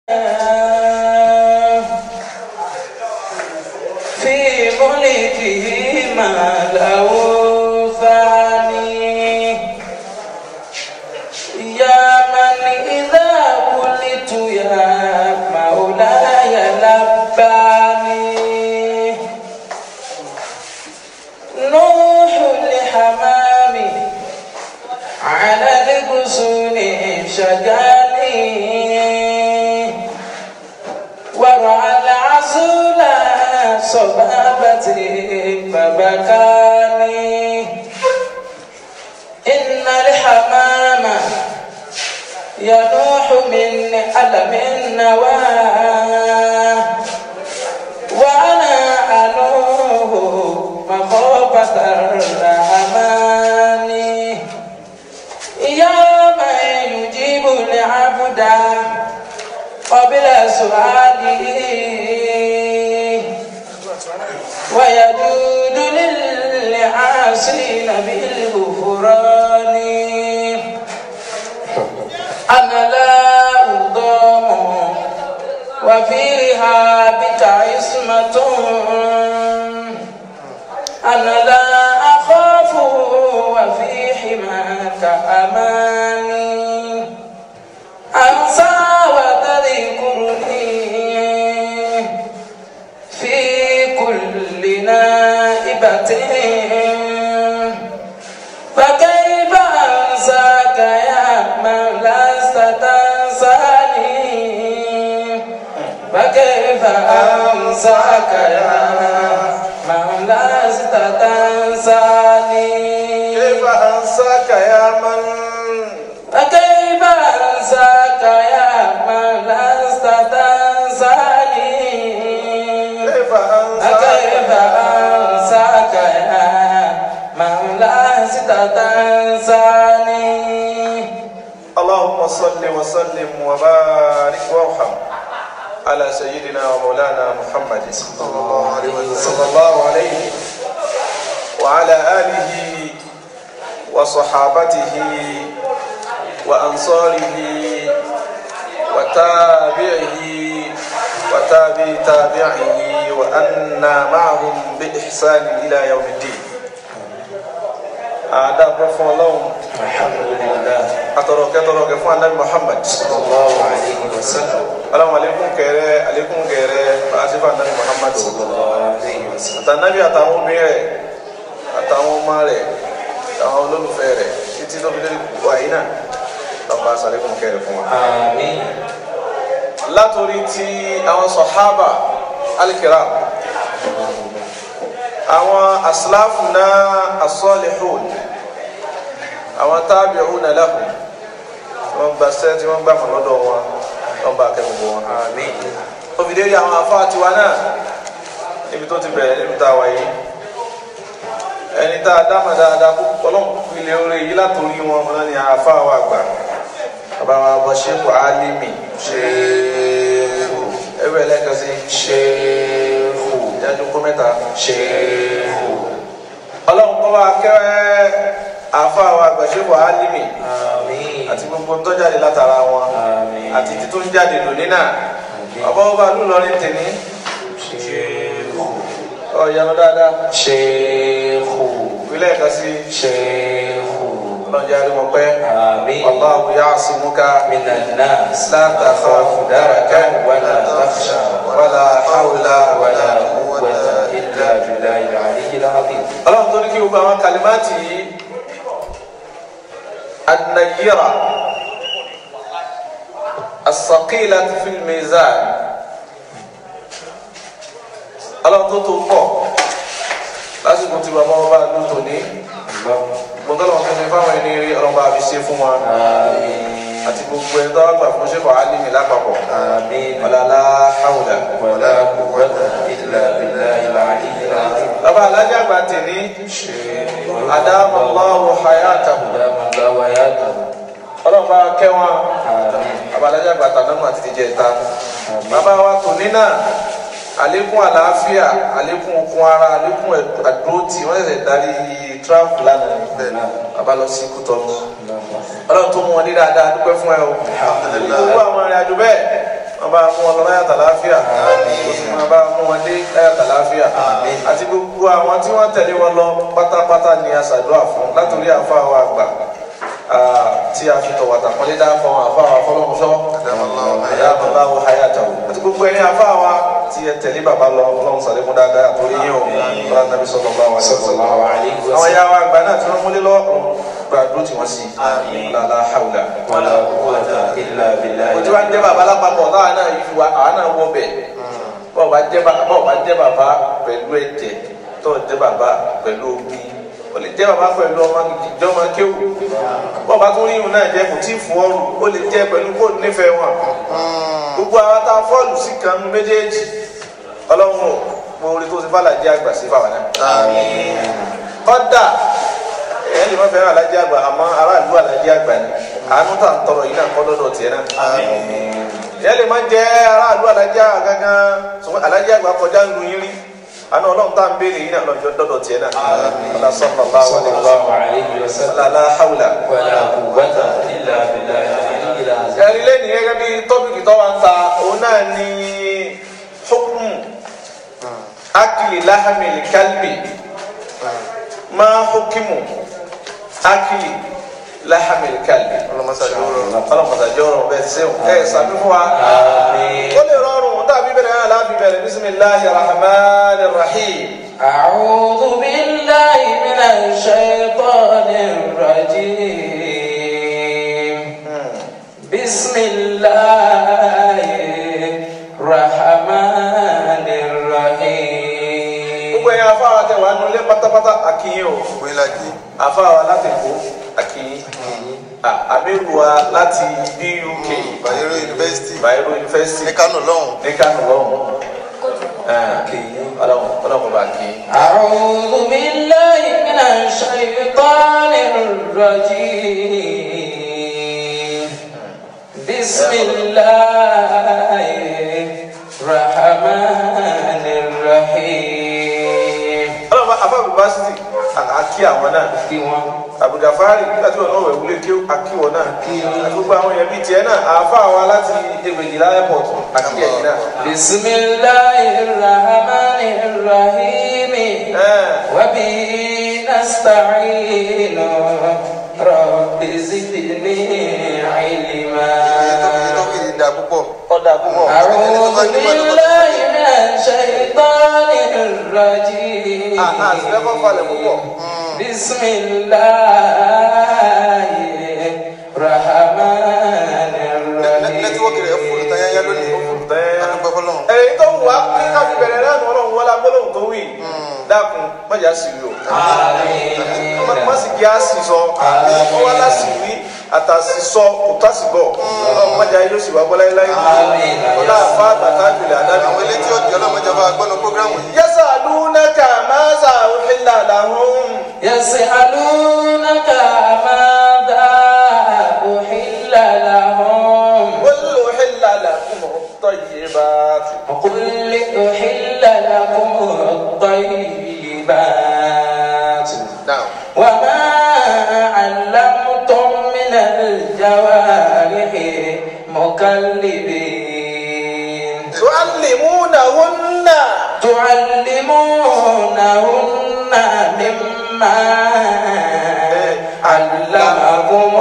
في ملكه ما له ثاني يا من إذا قلت يا مولاي لباني نوح الحمام على الغصون شجاني ورعى العسول صبابتي فبكاني إن الحمام ينوح من ألم النواه وأنا أنوه مخافة الرحمن يا من يجيب العبد قبل سؤاله ويجود للعاصين بالغفران أنا لا أضام وفيها بك عصمة أنا لا أخاف وفي حماك أماني أنسى وتذكرني في كل نائبة فكيف أنساك يا من لست تنساني فكيف أنساك يا من لست تنساني كيف أنساك يا من فكيف أنساك يا من لست تنساني كيف فكيف أنساك أنساك يا من لست تنساني اللهم صل وسلم وبارك وارحم على سيدنا ومولانا محمد صلى الله عليه وسلم صلى الله عليه وعلى آله وصحابته وأنصاره وتابعه وتابع تابعه وأنا معهم بإحسان إلى يوم الدين أعداء فون الحمد لله atọrọ kẹtọrọ kẹ fún anabi muhammad صلى الله عليه وسلم alamu alekun kẹrẹ alekun kẹrẹ baasifa anabi muhammad صلى الله عليه وسلم àtànàbí àtàwọn obìnrin rẹ̀ àtàwọn ọmọ rẹ̀ àtàwọn olólùfẹ́ rẹ̀ títí tó fi lórí wàyí náà lọba asalekun kẹrẹ fún wa. آمين látòrí ti àwọn sọhábà alikira àwọn asilafu náà asọ́lihun àwọn tábìrún náà lahum wọn gba sẹ tí wọn gbà fún lọ́dọ̀ wọn wọn bá kẹ gbogbo wọn. آمين ó fi dérí àwọn afá tiwa náà níbi tó ti bẹ̀rẹ̀ níbi tá a wà yìí ẹni tá a dáhùn dáadáa kó ọlọ́run ilé orí yìí látòrí wọn wọn náà ni afá wa gbà bàbá wa bọ́ ṣéèkù álímì ṣéèkù ẹgbẹ́ ẹlẹ́kan sí ṣéèkù ìdájọ́ kó mẹ́ta ṣéèkù ọlọ́run kọ́ wa kẹ́ afá wa gbà ṣéèkù álímì آمين àti gbogbo tó jáde látara wọn آمين àti títí tó ń jáde lónìí náà ọba ọba lùlọrin tèmi شيخ ọ̀yanu dáadáa شيخ ìpínlẹ̀ kan sí شيخ ọlọ́njẹ́ arímọ̀ pẹ́ آمين Allahu ya'simuka من الناس la takhafu darakan ولا تخشى wala hawla ولا قوة إلا بالله العلي العظيم ọlọ́run tó ní kí gbogbo àwọn kalimáàtì yìí an-nayyira as-saqilatu fil mizan ọlọ́run tó tó pọ̀ lásìkò tí bàbá wọn bá lù tó ní gbọ́dọ̀ wọn fẹ́ẹ́ fáwọn ẹni rí ọlọ́run bá fi ṣe fún wọn آمين àti gbogbo ẹni tó wá gbà fún ṣẹ́kọ̀ọ́ alímì lápapọ̀ آمين wala la hawla. ولا قوة إلا بالله العلي العظيم bàbá alájà àgbà tèmi شيخ adamallahu hayatahu دام الله وياته ọlọ́run bá kẹ́ wọn آمين bàbá alájà àgbà tànàmù àti tìjẹ ìta bàbá wa tòní náà àlékún àlàáfíà àlékún okun ara àlékún àdúrótì wọ́n ṣẹ̀ṣẹ̀ darí tíráfù lánàá ní bàbá lọ sí kútọ́nù ọlọ́run tó mú wọn ní dáadáa dúpẹ́ fún ẹ o gbogbo àwọn arìnrìn àjò bẹ́ẹ̀ wọn bá mú wọn lọ láyàtà láàfíà kó sì máa bá mú wọn dé láyàtà láàfíà àti gbogbo àwọn tí wọn tẹ̀lé wọn lọ pátápátá ni a ṣàdúrà fún látòrí àfa wa àgbà tí a fi tọ̀wọ̀tà pọ́nlé dá fún àfa wa fọlọ́mùsọ́ àyàbọ̀lá wo hayata o àti gbogbo ẹni àfa wa tí ẹ tẹ̀lé bàbá lọ ọlọ́run sàlékún dáadáa àtòrí yín o bá nàbí sọ̀rọ̀ bá wà sọ̀rọ̀ àwọn ìyá wa àgbà náà tí wọ́n múlé lọ gbàdúró tí wọ́n sì lálá hàwùlà ولا قوة إلا بالله o ti wá jẹ́ bàbá lápapọ̀ táwa náà yìí wa àwa náà wọ bẹ̀ bọ́ọ̀ bá jẹ́ bàbá bọ́ọ̀ bá jẹ́ bàbá pẹ̀lú ẹ̀jẹ̀ tó jẹ́ bàbá pẹ̀lú omi o lè jẹ́ bàbá pẹ̀lú ọmọ ìjọba kéwù bọ́ọ̀ bá tún rí ìhùn náà jẹ́ kò tí ì fún ọrùn o lè jẹ́ pẹ̀lú kó nífẹ̀ẹ́ wọn gbogbo àwọn tá a fọ́ọ̀lù sí kan méjèèjì ọlọ́run ò mo rí tó ti bá làjẹ́ àgbà sí fáwọn náà kọ́dà ẹ̀ lè má fẹ́ràn alájẹ́ àgbà àmọ́ aráàlú alájẹ́ àgbà ni àánú tà ń tọrọ yìí náà kọ́ lọ́dọ̀ tiẹ̀ náà ìyá lè má jẹ́ aráàlú alájẹ́ àgbà gangan ṣùgbọ́n alájẹ́ àgbà kọjá ń lu yín rí àná ọlọ́run tá à ń béèrè yìí náà lọ́jọ́ dọ́dọ̀ tiẹ̀ náà ọlá sọ́nà bá wà ní صلى الله عليه وسلم ọlá hàwùlà. ولا قوة إلا بالله العلي العظيم ẹ̀rí lẹ́nu gẹ́gẹ́ bí tọ́pìkì tó wà ń ta òun náà ní hukmu akili lahamil kalbi ma hukimu akili lahamil kalbi ọlọmọdàjọ ọrùn bẹ́ẹ̀ ti sẹwọn ẹ sàbí fún wa آمين ó lè rọrùn dàbí bẹ̀rẹ̀ náà láàbí bẹ̀rẹ̀ bisimilahi rahman rahim. أعوذ بالله من الشيطان الرجيم بسم الله الرحمن الرحيم gbogbo ẹ̀yin afáwa tẹ wà nulẹ̀ pátápátá àkìyìn o afáwa láti kó àkìyìn àmìlùwà láti BUK Bayero University Bayero University ní Kánò lọ́hùn. ní Kánò lọ́hùn ọlọ́run ọlọ́run bá kí أعوذ بالله من الشيطان الرجيم بسم الله الرحمن الرحيم ọlọ́run bá afá yunifásitì àkí àwọn náà kí wọ́n Abdulgafari nígbà tí wọn náà wẹ̀ wúlé kí àkí wọn náà àti gbogbo àwọn èèyàn bíi tiẹ̀ náà àáfà wa láti Ègbèjìlá airport àkí ẹ̀yìn náà. بسم الله الرحمن الرحيم وبه نستعين رب زدني علما Ìtọ́kì yìí da púpọ̀. ọ̀dà púpọ̀. أعوذ بالله من الشيطان الرجيم àti lẹ́kọ̀ọ́ falẹ̀ púpọ̀. بسم الله الرحمن Nẹ́tíwọ́kì rẹ̀ fòrò tán yáyá lónìí. Adúpẹ́ fọlọ́run. èyí tó wù wá kí ká fi bẹ̀rẹ̀ náà ọlọ́run wọlé agbólóhùn tó wì dákun mọ̀jà sí rí o آمين má sì kí á sì sọ wọ́n wá láti wí àtàsí sọ kò tásì bọ̀ ọlọ́run mọ̀jà yóò sì wá gbọ́ láéláé Àmín. ọlá àfa àgbàtà jùlẹ̀ àdáni. Àwọn ilé tí ó di ọlọ́mọdé bá gbọ́nà prógrámù yìí. yasalunaka maza uhilla lahum يسألونك ماذا أحل لهم qul uhilla lakum at-tayyibat قل أحل لكم الطيبات Now, وما علمتم من الجوارح مكلبين tuallimunahunna تعلمونهن مما علمكم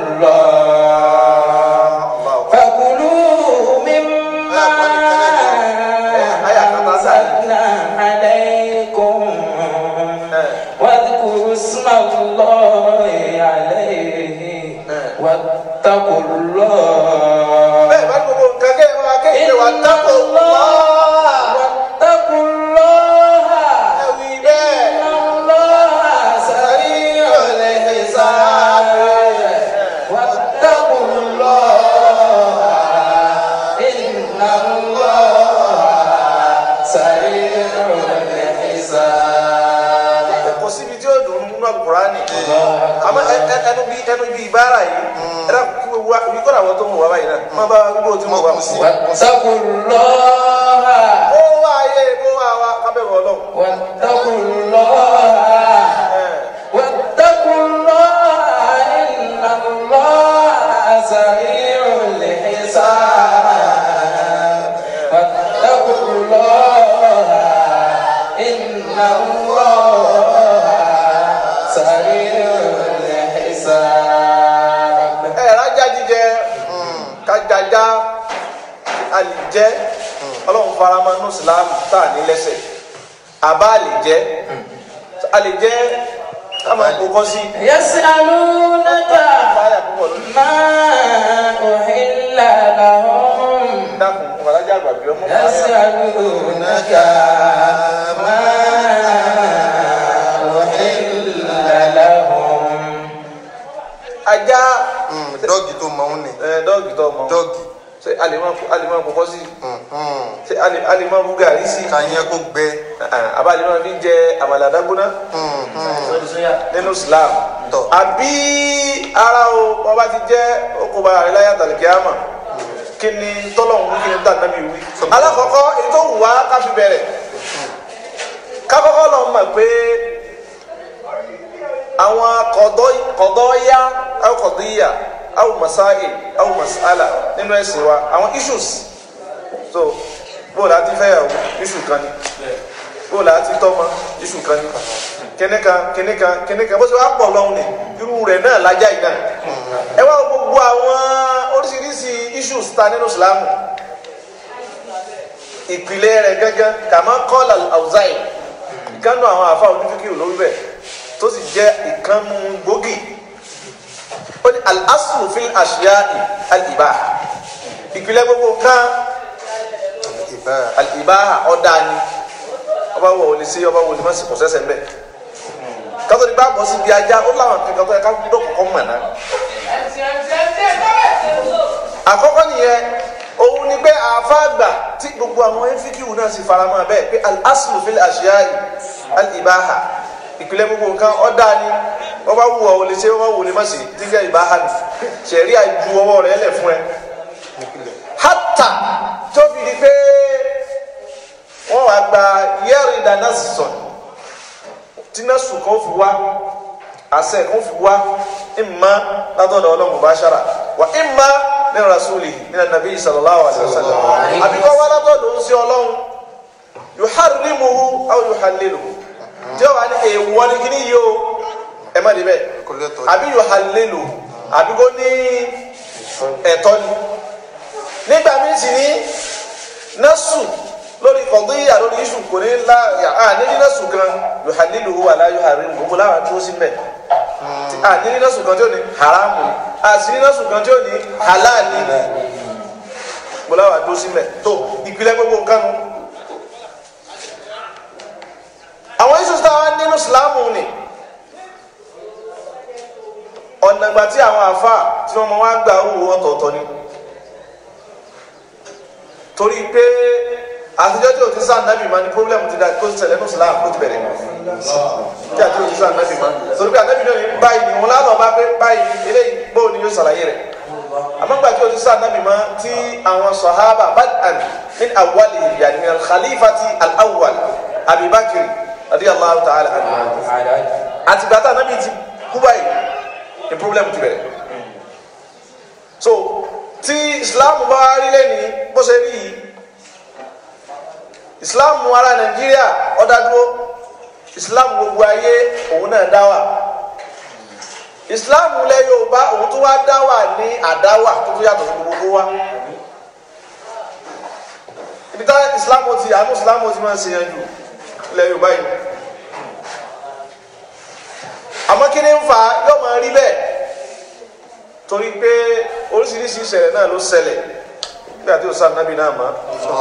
الله فكلوا مما أنزلنا عليكم واذكروا اسم الله عليه واتقوا الله bẹ́ẹ̀ bá gbogbo nǹkan kẹ́ ẹ máa kéde wà dápò wá واتقوا الله ẹ̀wì bẹ́ẹ̀. إن الله سريع الحساب واتقوا الله إن الله سريع الحساب kò síbi tí ó dùn nínú alukurani àmọ́ ẹ- ẹ- ẹnu bí ẹnu bí ibara yìí ẹ dà kí wọ́n wá ibi kọ́ra àwọn tó ń wọ̀ wá báyìí náà má bá gbogbo tí mo wà mú sí. واتقوا الله ó wá ayé ó wá wá kábẹ́rù ọlọ́run. واتقوا الله واتقوا الله إن الله سريع الحساب ẹ rájá jíjẹ kájájá àlìjẹ ọlọ́run farama nù sílámù tá a ní lẹ́sẹ̀ àbá àlìjẹ àlìjẹ ká máa kó kọ́ sí. يسألونك báyà púpọ̀ lónìí. ما أحل لهم dákun ọ̀làjà àgbàgbé ọmọ báyà. يسألونك ما أحل لهم ajá dọ́ọ̀gì tó mọ̀ ń nì ẹ, dọ́ọ̀gì tó mọ dọ́ọ̀gì ṣe alimọ alimọ kọkọ sí ṣe ali- alimọ bugari sí kàyẹn kó gbẹ àbá alimọ fi jẹ àmàlà dágbóná nínú Islam Tọ́. àbí ara o ọba ti jẹ okùnba rẹ láyà tàlìkì àmà kí ni tọ́lọ̀hún kí ni tànàbí wí. alákọ̀ọ́kọ́ èyí tó wù wá ká fi bẹ̀rẹ̀ kákọ́kọ́ lọ mọ̀ pé àwọn kọ̀dọ́yà àwọn kọ̀dọ́yà àwọn masáì àwọn masala nínú ẹ̀sìn wa àwọn issues so bóòlù àti fẹ́yàwó issue kan ni bóòlù àti tọ́mọ issue kan ni kìnìkan kìnìkan kìnìkan bó ṣe wá pọ̀ lọ́hùn ni irú rẹ̀ náà lájà yìí náà ẹ wá gbogbo àwọn oríṣiríṣi issues ta nínú Islam ìpìlẹ̀ rẹ̀ gángan kàmá kọ́lá àwùzáì ìkànnù àwọn àfa onífíkì lórí bẹ́ẹ̀ tó sì jẹ́ ìkànnù gbòógì ó ní al-aslu fil ashiya'i al-ibaha ìpìlẹ̀ gbogbo nǹkan ìbá al-ibaha ọ̀dà ni ọba wo olè sí ọba wo olè má sì kò sẹ́sẹ̀ mbẹ́ kátó ní bá bọ́ sí ibi ajá ó láwọn kankan tó yẹ ká gbọ́dọ̀ kọ́kọ́ mọ̀ náà àkọ́kọ́ nìyẹn òun ni pé àfáàgbà tí gbogbo àwọn ẹnfíkìwù náà sì fara mọ́ bẹ́ẹ̀ pé al-aslu fil ashiya'i al-ibaha ìpìlẹ̀ gbogbo nǹkan ọ̀dà ni wọ́n bá wù ọ́ ò lè ṣe wọ́n bá wù ọ́ lè má ṣe dígẹ́ ìbáha ni ṣẹ̀rí àjú ọwọ́ rẹ̀ lẹ̀ fún ẹ. hátà tó fi di pé wọ́n wá gba yẹ́rì dáná sọ̀n tí náà sùn kan fi wá àṣẹ kan fi wá ìmọ̀ látọ̀dọ̀ ọlọ́run bá ṣára wà ìmọ̀ ní rasuli ní nàbí sallallahu alaihi wasallam àbíkọ́ wá látọ̀dọ̀ ń sí ọlọ́run yuharrimuhu aw yuhalliluhu tí ó wà ní èèwọ̀ ní kíní yìí o ẹ má débẹ̀ kò lẹ́tọ̀ọ́ àbí yuhallilu àbí kó ní ẹ̀tọ́ ni nígbà míì sì ní násù lórí kọ̀díyà lórí iṣu kò ní la à ní ní násù kan yuhalliluhu wala yuharrimuhu gbogbo láwọn tó sí mẹ́ à ní ní násù kan tí ó ní haramu ni à sí ní násù kan tí ó ní halali ni gbogbo láwọn tó sí mẹ́ tó ìpìlẹ̀ gbogbo nǹkan nu àwọn iṣu tá a wá nínú Ìsìlámù ni ọ̀nà ìgbà tí àwọn àfa tí wọ́n mọ wá gba owó ọ̀tọ̀ọ̀tọ̀ ni torí pé àtijọ́ tí o ti sáà nábì máa ní pọ́blẹ́mù ti da kó ṣẹlẹ̀ ní Islam kó ti bẹ̀rẹ̀ tí àti o ti sáà nábì máa torí pé ànábì náà ní báyìí ni wọn lánàá bá pé báyìí eléyìí bóun ni yóò ṣàlàyé rẹ̀ àmọ́ gbà tí o ti sáà nábì máa tí àwọn sọ̀hábà bad'an min awwali yani min al-khalifati al-awwal Abi Bakr radiyallahu ta'ala anhu àtìgbà tá ànábì ti kú báyìí ni problem ti bẹ̀rẹ̀ so tí islam bá rí lẹ́ni bó ṣe rí yìí islam ará nàìjíríà ó dá dúró islam gbogbo ayé òun náà dá wà islam lẹ yorùbá òun tó wá dá wà ní àdáwà tó tó yàtọ̀ sí gbogbo wa ibi tá islam ti àánú islam ti máa ń ṣe yanjú lẹ yorùbá yìí àmọ́ kí ni ń fa yóò máa rí bẹ́ẹ̀ torí pé oríṣiríṣi ìṣẹ̀lẹ̀ náà ló ṣẹlẹ̀ nígbà tí o sá nábì náà mọ́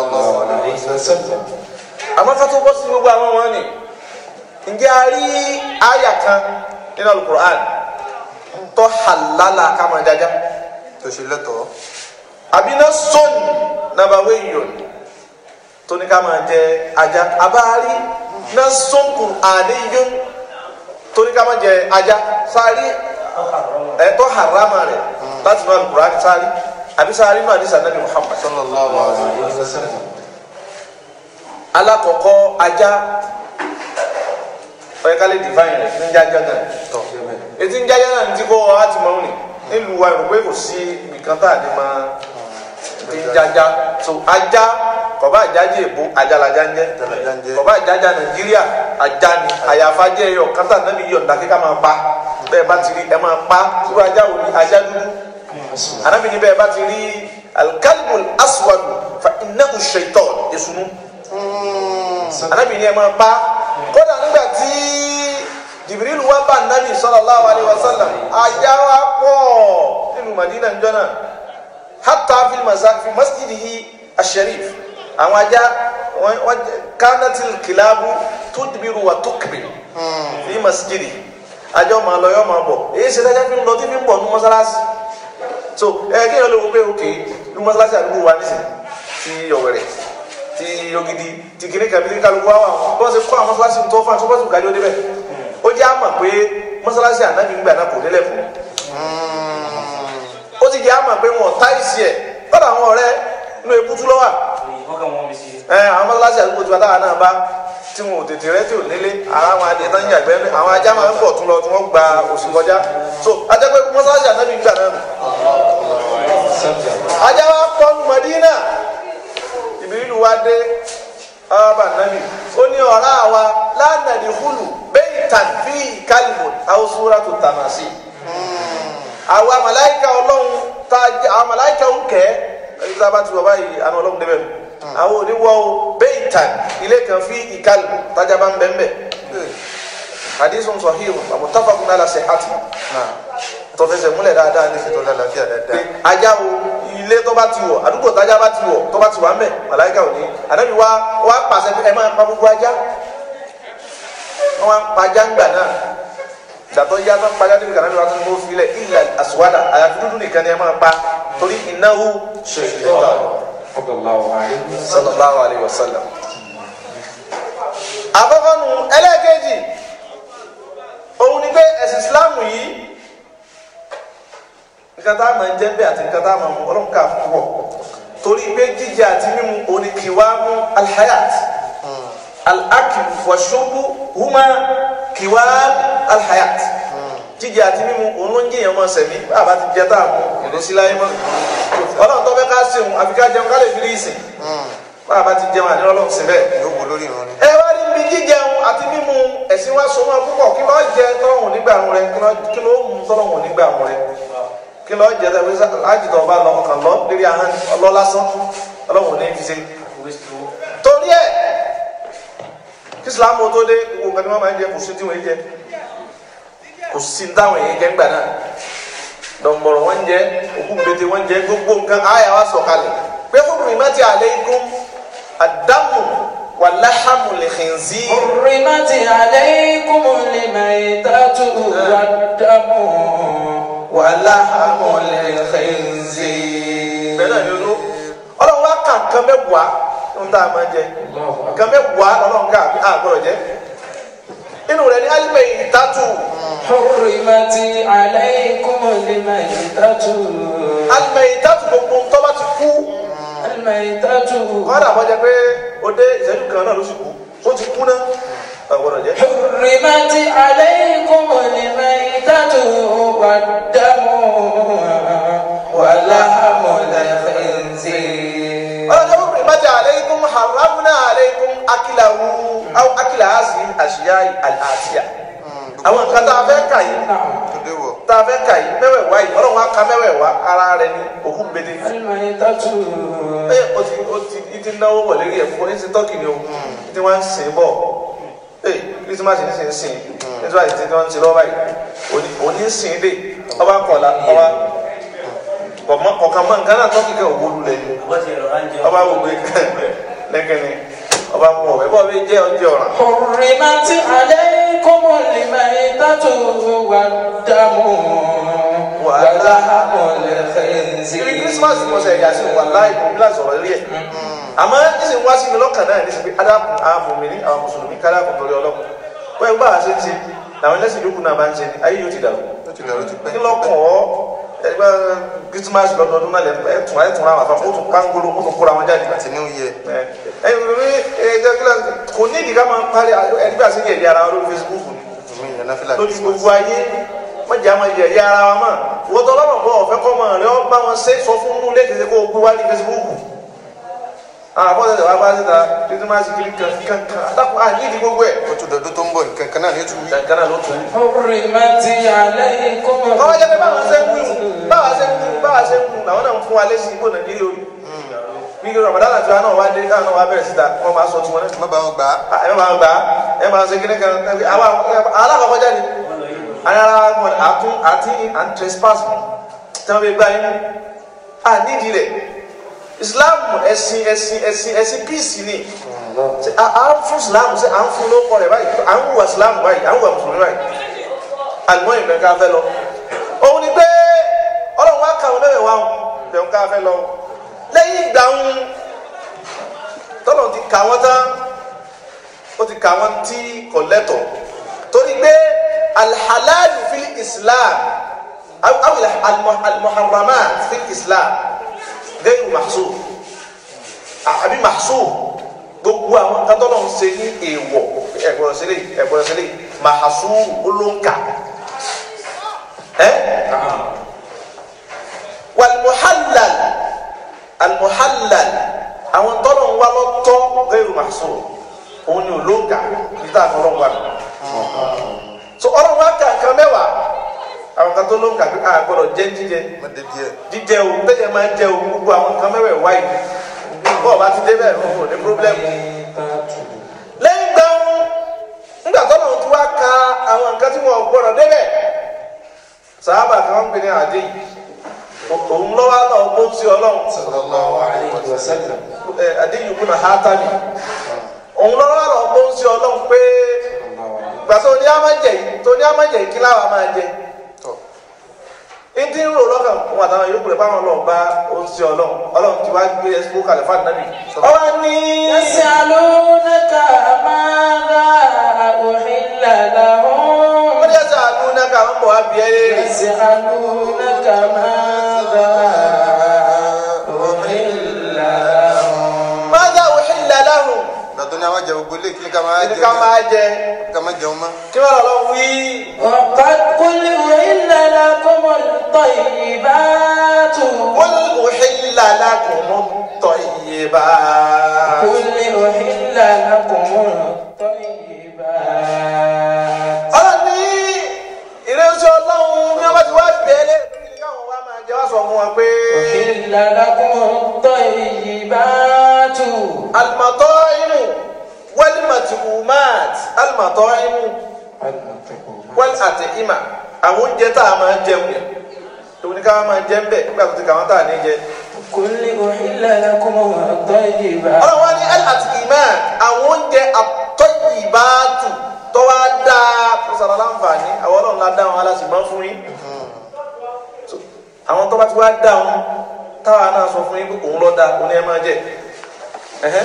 àmọ́ ká tó bọ́ sí gbogbo àwọn wọn ni ǹjẹ́ a rí àyà kan nínú alukur'an tó halala ká máa jájá tó ṣe lẹ́tọ̀ọ́ àbí náà sọ́ọ̀nì nàbàwé yìí tó ní ká máa jẹ ajá abáárí náà sọ́ọ̀kù àdéhùn tó ní ká máa jẹ ajá sáré ẹ̀tọ́ harama rẹ̀ láti nù alukur'an sáré àbí sáré nù àdìsá nàbì Muhammad sallallahu alaihi wasallam alakọkọ ajá ọyẹ kálí divine rẹ ní jájá náà tọ̀ etí ń jájá náà ní tí kò wá ti mọ òní nílùú wa ìròpé kò sí nìkan tá a ní máa ti ń jájá so ajá kọba àjájá èbó ajá lajá ń jẹ Ajá ń jẹ́. kọba àjájá Nàìjíríà ajá ni àyàfà jẹ́ ẹyọ kátà nàbí yọ̀ǹda kíkà máa pa bẹ́ẹ̀ bá ti rí ẹ máa pa irú ajá wo ni ajá dúdú anabi ni bẹ́ẹ̀ bá ti rí alikalimu aswadu fa innahu shaitan esunu anabi ni ẹ máa pa kódà nígbà tí jibirilu wá bá anabi sallallahu alaihi wasallam ajá wa pọ̀ nínú madina njọ́ náà hatta fi masa fi masjidihi asharif àwọn ajá wọn wọn kanatil kilabu tudbiru wa tukbiru fi masjidi ajá ọmọ alọ yọ ọmọ bọ èyí ṣe dájá fi ń lọ tí fi ń bọ̀ ní mọ́sálásí so ẹ kí ẹ lè wo pé òkè ní mọ́sálásí àdúgbò wa nísìn ti Ọ̀wẹ̀rẹ̀ ti Ògìdì ti kìnní kàbí ní kálukú wa wà bí wọ́n ṣe kọ́ àwọn mọ́sálásí tó fún àtúbọ̀tù kájí ó débẹ̀ ó jẹ́ àmà pé mọ́sálásí ànábì ń gbà náà kò délẹ̀ fún ó ti jẹ́ àmà pé wọn táìsì ẹ̀ kọ́dà àwọn ọ̀rẹ́ inú ebútú lọ́wà ẹ àwọn mọ́sálásí àdúgbò tí wọ́n táwọn náà bá tí wọn ò tètè rẹ́ tí ò nílé ara àwọn adìẹ tán yàgbẹ́ àwọn ajá máa ń bọ̀ tún lọ tí wọ́n gba oṣù kọjá so ajá pé mọ́sálásí ànábì ń gbà náà nù ajá wa pọ̀ ní Madina ìbílù wa dé ọba nàbì ó ní ọ̀rá wa lánàdì húlù bẹ́ẹ̀ tàn fi kálíbù àwòsúra tó tàmà sí àwa màláìka ọlọ́run tá àwọn màláìka ń kẹ́ ẹni tí a bá ti wọ báyìí àná ọlọ́run débẹ̀ àwọn oníwọ́ bẹ́ẹ̀ tàn ilé kan fi ìkálíbù tájà bá ń bẹ́ẹ̀ bẹ́ẹ̀ hadithun sahih mutafaqun ala sihhati tó fẹsẹ̀ múlẹ̀ dáadáa ní tó lálàáfíà dáadáa. ajá o ilé tó bá ti wọ̀ àdúgbò tájá bá ti wọ̀ tó bá ti wà mẹ́ màláìka ò ní ànábi wa wa pàṣẹ pé ẹ máa pa gbogbo ajá wọn wá ń pa ajá ńgbà náà ìgbàtọ́ yá tó ń pa ajá níbi kànáà ni wọn tún mú filẹ̀ ilẹ̀ àsùwádà àyàfi dúdú nìkan ni ẹ máa pa torí innahu shaytan sallallahu alayhi wa sallam. àkọ́kọ́ nu ẹlẹ́ẹ̀kejì òun ni pé ẹ̀sìn Ìsìláàmù yìí nǹkan tá a máa ń jẹ bẹ́ẹ̀ àti nǹkan tá a máa mú ọlọ́run ká fún wọ̀ torí pé jíjẹ àti mímu òní kì wá mú alhayat alakilu wàṣọ́bù huma kì wá alhayat jíjẹ àti mímu òun ló ń jẹyàn máa sẹ̀mí bàbá ti jẹ tá a mú ìlú sí láyé mọ́ ọlọ́run tó fẹ́ ká sèun àfi ká jẹun ká lè fi rí ìsìn bàbá ti jẹun àní ọlọ́run sí bẹ́ẹ̀. yóò wò lórí ìrún ni. ẹ wá rí ibi jíjẹun àti mímu ẹ̀sìn wa so máa púpọ̀ kí lọ́ọ́ jẹ tọ́lọ́hùn nígbà rẹ kí lọ́ọ́ mú tọ́lọ́hùn nígbà rẹ kí lọ jẹ tẹ fẹsẹ láti tọ ọba lọ ọkàn lọ lérí ahọ́n ọlọ lásán Ọlọ́run ní fi ṣe. torí ẹ kí Ìsìlámù tó dé gbogbo nǹkan tí wọn máa ń jẹ kò sí tí wọn jẹ kò sí táwọn èèyàn jẹ ńgbà náà dọ̀mọ̀rọ̀ wọn jẹ òkú mbete wọn jẹ gbogbo nǹkan àyà wa sọ̀kalẹ̀ pé fún mi má ti àlẹ́ ikú àdámù wà láhàmù lè khinzi. حرمت عليكم الميتة والدم ولحم الخنزير bẹ́ẹ̀ náà ni olú ọlọ́run wá kà nǹkan mẹ́wàá ń tá a máa jẹ nǹkan mẹ́wàá ọlọ́run ká àgbọ̀rọ̀ jẹ inú rẹ̀ ní alimẹ̀ ìtàtù حرمت عليكم الميتة alimẹ̀ ìtàtù gbogbo tó bá ti kú الميتة kọ́dà bọ́ jẹ pé ó dé ìṣẹ́jú kan náà ló sì kú ó ti kú náà àgbọ̀rọ̀ jẹ. حرمت عليكم الميتة والدم ولحم الخنزير ọlọ́jọ́ fún mi bàjẹ́ aleikum haramna aleikum akilahu aw akila asi àṣìyá àṣìyà àwọn nǹkan tá a fẹ́ kà yìí tó dé wọ̀. tá a fẹ́ kà yìí mẹ́wẹ̀ẹ̀wá yìí ọlọ́run wa ka mẹ́wẹ̀ẹ̀wá ara rẹ̀ ní òkú gbede. الميتة ẹ o ti o ti i ti náwó wọlé rí ẹ fún ní ti tọ́kì ni o i ti wá ń sìn bọ̀ ẹ kírísímàsì ní sìn sìn nítorí àti tí wọ́n ń ti lọ́wọ́ báyìí òní òní ń sìn dé ọba kọ̀ọ̀la ọba kọ̀ọ̀mọ́ kọ̀ọ̀kan mọ́ nǹkan náà tọ́kì kẹ́ òwúlú lẹ̀ ọba wò pé lẹ́kẹ̀ni ọba mú ọ̀bẹ bọ́ọ̀ bí jẹ́ ọjọ́ ọ̀ràn. حرمت عليكم الميتة والدم ولحم ibi الخنزير kírísímàsì mo sẹ ẹ̀yà sí wà láì kò bí láti ọ̀rọ̀ rí ẹ̀ àmọ́ nísìnyí wá sí mi lọ́kàn náà ní sẹ́pẹ́ adákùn àwọn mùmíní àwọn mùsùlùmí kádàkùn torí ọlọ́kùn wọ́n ẹgbẹ́ àṣẹ ń ṣe làwọn ẹlẹ́sìn yòókù náà máa ń ṣe ní ayé yóò ti dàrú ó ti lọ́ọ́ ti pẹ́. kí lọ́kàn ọ́ ẹgbẹ́ kírísímàsì lọ́dọọdún náà lẹ́nu ẹ̀ tún ẹ̀ tún ra wàfà ó tún kángolo ó tún kóra wọn jáde àti ní oyè. ẹ ẹ ẹ ẹ kò ní ìdí ká máa parí ẹgbẹ́ àṣẹ yẹ̀yẹ́ ara wọn lórí Facebook ni mi ìyẹn náà fìlà lójú gbogbo ayé wọ́n jẹ́ àwọn yẹ̀yẹ́ ara wa mọ̀ wọ́n tọ́ lọ́rọ̀ bọ́ ọ̀fẹ́ kọ́ mọ̀ rẹ ọ́ bá wọn ṣe sọ fún inú ilé kìí ṣe kó o gbé wá ní Facebook àwọn afọ́sẹ̀sẹ̀ wá bá síta títí máa sì kiri kankan àdàpọ̀ àní ìdí gbogbo ẹ̀ ó tún dọ̀dún tó ń bọ̀ nǹkan kan náà ní tún wí. kankan náà ló tún. حرمت عليكم ọmọ jẹ́ pé báwa ṣe ń wí báwa ṣe ń wí báwa ṣe ń wí làwọn náà ń fún wa lẹ́sìn ibò nàìjíríà orí bí ramadan àti wa náà wá dé káwọn náà wá bẹ̀rẹ̀ síta wọ́n máa sọ tiwọn náà má bá wọn gbà á. ẹ máa gbà á ẹ máa ṣe kíní kan àwọn alákọ̀ọ́kọ́ jáde ayára wọn àtún àti and trespass tí wọ́n fi gbá yín à nídìí rẹ̀ islam ẹ̀sìn ẹ̀sìn ẹ̀sìn ẹ̀sìn peace ni Ṣé à à ń fún islam ṣe à ń fún lóko rẹ̀ báyìí à ń wùwà islam báyìí à ń wùwà mùsùlùmí báyìí àlùmọ́ ìbẹ̀ ká fẹ́ lọ òun ni pé ọlọ́run wá kàwọn mẹ́wẹ̀ẹ́ wá bẹ̀ ń ká fẹ́ lọ lẹ́yìn ìgbà ń tọ́lọ̀ ti kà wọ́n tán ó ti kà wọ́n tí kò lẹ́tọ̀ torí pé alhalalu fil islam awi almuharramat fil islam gẹ́gẹ́ mahsub àbí mahsub gbogbo àwọn nǹkan tọ́lọ̀ ń ṣe ní èèwọ̀ ẹ̀gbọ́n sílẹ̀ ẹ̀gbọ́n sílẹ̀ mahsub olóńkà ẹ́ walmuhallal almuhallal àwọn tọ́lọ̀ ń wá lọ́tọ́ gẹ́gẹ́ mahsub òun ni olóńgà níta àfọlọ́ wa mi. so ọlọ́run wa kà nǹkan mẹ́wàá àwọn kan tó lóńgà pé a gbọ́dọ̀ jẹ jíjẹ má dé díẹ̀. jíjẹ o tẹ́jẹ máa ń jẹ o gbogbo àwọn nǹkan mẹ́wàá wáyé bọ́ọ̀ bá ti dé bẹ́ẹ̀ o ní pírọ́blẹ́mù. lẹ́yìn gbàùn nígbà tó lọ́run ti wá ka àwọn nǹkan tí wọ́n gbọ́dọ̀ débẹ̀ sàábà kan ń pè ní àdé yìí òun lọ́wọ́ náà ó ti ọlọ́run sallallahu alayhi wa sallam àdé yìí kúnà hátàbí òun lọ́wọ́ lọ bó ń ṣe ọlọ́run pé gbàtọ́ ní amájẹ yìí tó ní amájẹ yìí kí láwa máa jẹ tọ̀ ìdí ń rò lọ́kàn fún àtàwọn yòókù rẹ̀ báwọn lọ bá ó ń ṣe ọlọ́run ọlọ́run ti wá gbé ẹsẹ̀ kalẹ̀ fún àdínábì ọwọ́ ní يسألونك ماذا أحل لهم wọ́n yẹ sẹ́ àdúrà náà káwọn bọ̀ wá bí ẹ léèrè يسألونك ماذا أحل لهم mọ́tà òhìlẹ̀ láhùn gbàtọ́ ní àwọn jẹ gbogbo ilé kí ká máa ní jẹ ká máa jẹ ká máa jẹun mọ́. kí wọ́n lọ wí وقد قل أحل لكم الطيبات wọ́n òhìlẹ̀ lákùn tọ́ iye bá قل أحل لكم الطيبات ọlọ́run ní ìrẹsì ọlọ́run ní wọ́n bá ti wá bí ẹ léèrè kí káwọn wá máa jẹ wá sọ fún wọn pé. أحل لكم الطيبات المطاعم والمطعومات المطاعم والأطعمة àwọn oúnjẹ tá a máa jẹun tó ní ká máa jẹ ń bẹ nígbà tó ti kà wọn tá a ní jẹ. قل أحل لكم الطيبات ọlọ́run wá ní al-at'imat àwọn oúnjẹ at-tayyibatu tó wá dáa tó sara láǹfààní àwọn ọlọ́run la dá wọn aláṣẹ máa fún yín. So, àwọn tó bá ti wá dá wọn táwa náà sọ fún yín pé òun lọ dá òun ní ẹ máa jẹ. Ẹhẹ́.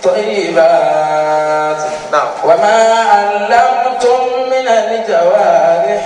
طيبات Now, وما علمتم من الجوارح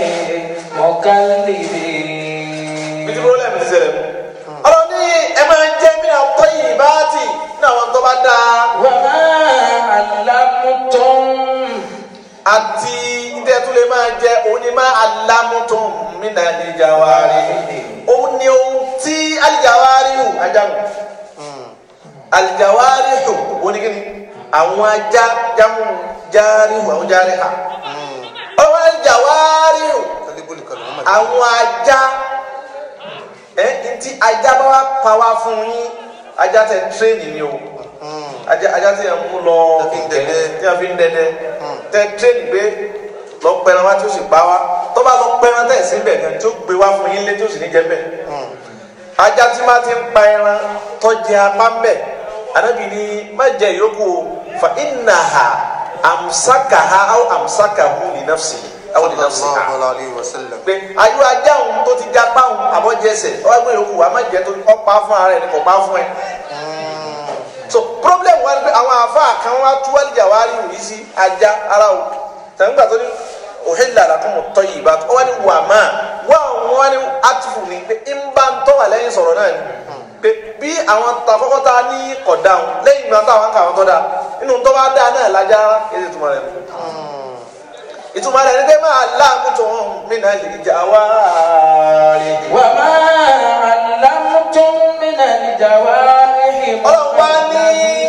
مكلبين bíi problem ti ṣẹlẹ̀ mu. ọlọ́run ní ẹ máa jẹ́ mí náà tọ́ yìí bá tì ní àwọn tó bá dáa وما علمتم àti ìdẹ́ tó lè máa jẹ òun ni máa alámútó mí náà ní jàwárí òun ni ohun tí alìjàwárí hù ajá nù alìjàwárí hù òun ni kíni àwọn ajá jámù járí hù àwọn járí hà ọlọ́run alìjàwárí hù kálíbólì kan ló máa àwọn ajá ẹ ntí ajá bá wá pa wá fún yín ajá tẹ tírénì ni o ajá ajá tí yẹn mú lọ Tí a fi ń dẹdẹ. tí yẹn fi ń dẹdẹ tẹ tírénì gbé lọ pẹran wá tí ó sì pa wá tó bá lọ pẹran tẹ̀ sí bẹ̀ gan tí ó gbé wá fún yín lé tí ó sì ní jẹ bẹ̀ ajá tí má ti ń pa ẹran tọ́jú apá ń bẹ̀ anabi ni má jẹ yòókù o fa innaha amsakaha aw amsakahu li nafsi aw li nafsiha sallallahu alayhi wa sallam. pé ayé ajá òun tó ti jápá òun àbọ̀jẹsẹ̀ ọwọ́ ẹgbẹ́ yòókù wa má jẹ́ tó ọ̀pá fún ara ẹ̀ ní kò pa fún ẹ. so problem wa ni pé àwọn àáfàá kan wá tú wálìjà wá rí òyìn sí ajá ara o tẹ̀gbà tó ní òhèlè àlàkùn tọ́ yìí bá tó wọ́n ní wà máa wọ́n àwọn wọ́n ní átìfù ni pé ń bá ń tọ́ wà lẹ́yìn sọ̀rọ̀ náà ni pé bí àwọn takọ́kọ́ ta ní kọ̀dá wọn lẹ́yìn ìgbà táwọn kà wọ́n tọ́ da nínú tó bá dáa náà lájá kí ẹ ti túmọ̀ rẹ̀ ìtumọ̀ rẹ̀ ni pé máa láàmú tó hàn mí náà lè jà wá rí. وما علمتم من الجوارح ọlọ́run wá ní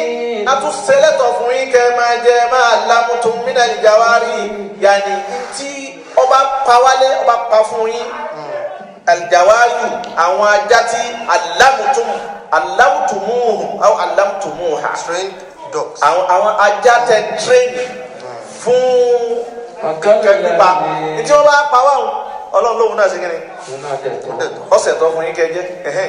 a tún sẹlẹ̀tọ̀ fún yín kẹ́ máa jẹ máa lamutu minal jawari yanni tí ọba pawálé ọba pa fún yín alijawari àwọn ajá tí alamutum alamutumuhu aw alamutumuha trained dogs. àwọn àwọn ajá tẹ tírẹ́nì fún kẹ́kípa tí wọ́n bá pa wá o ọlọ́run lóhun náà ṣe kí ni ọ̀sẹ̀ tó fún yín kẹ́ jẹ́ ẹ̀hẹ́n.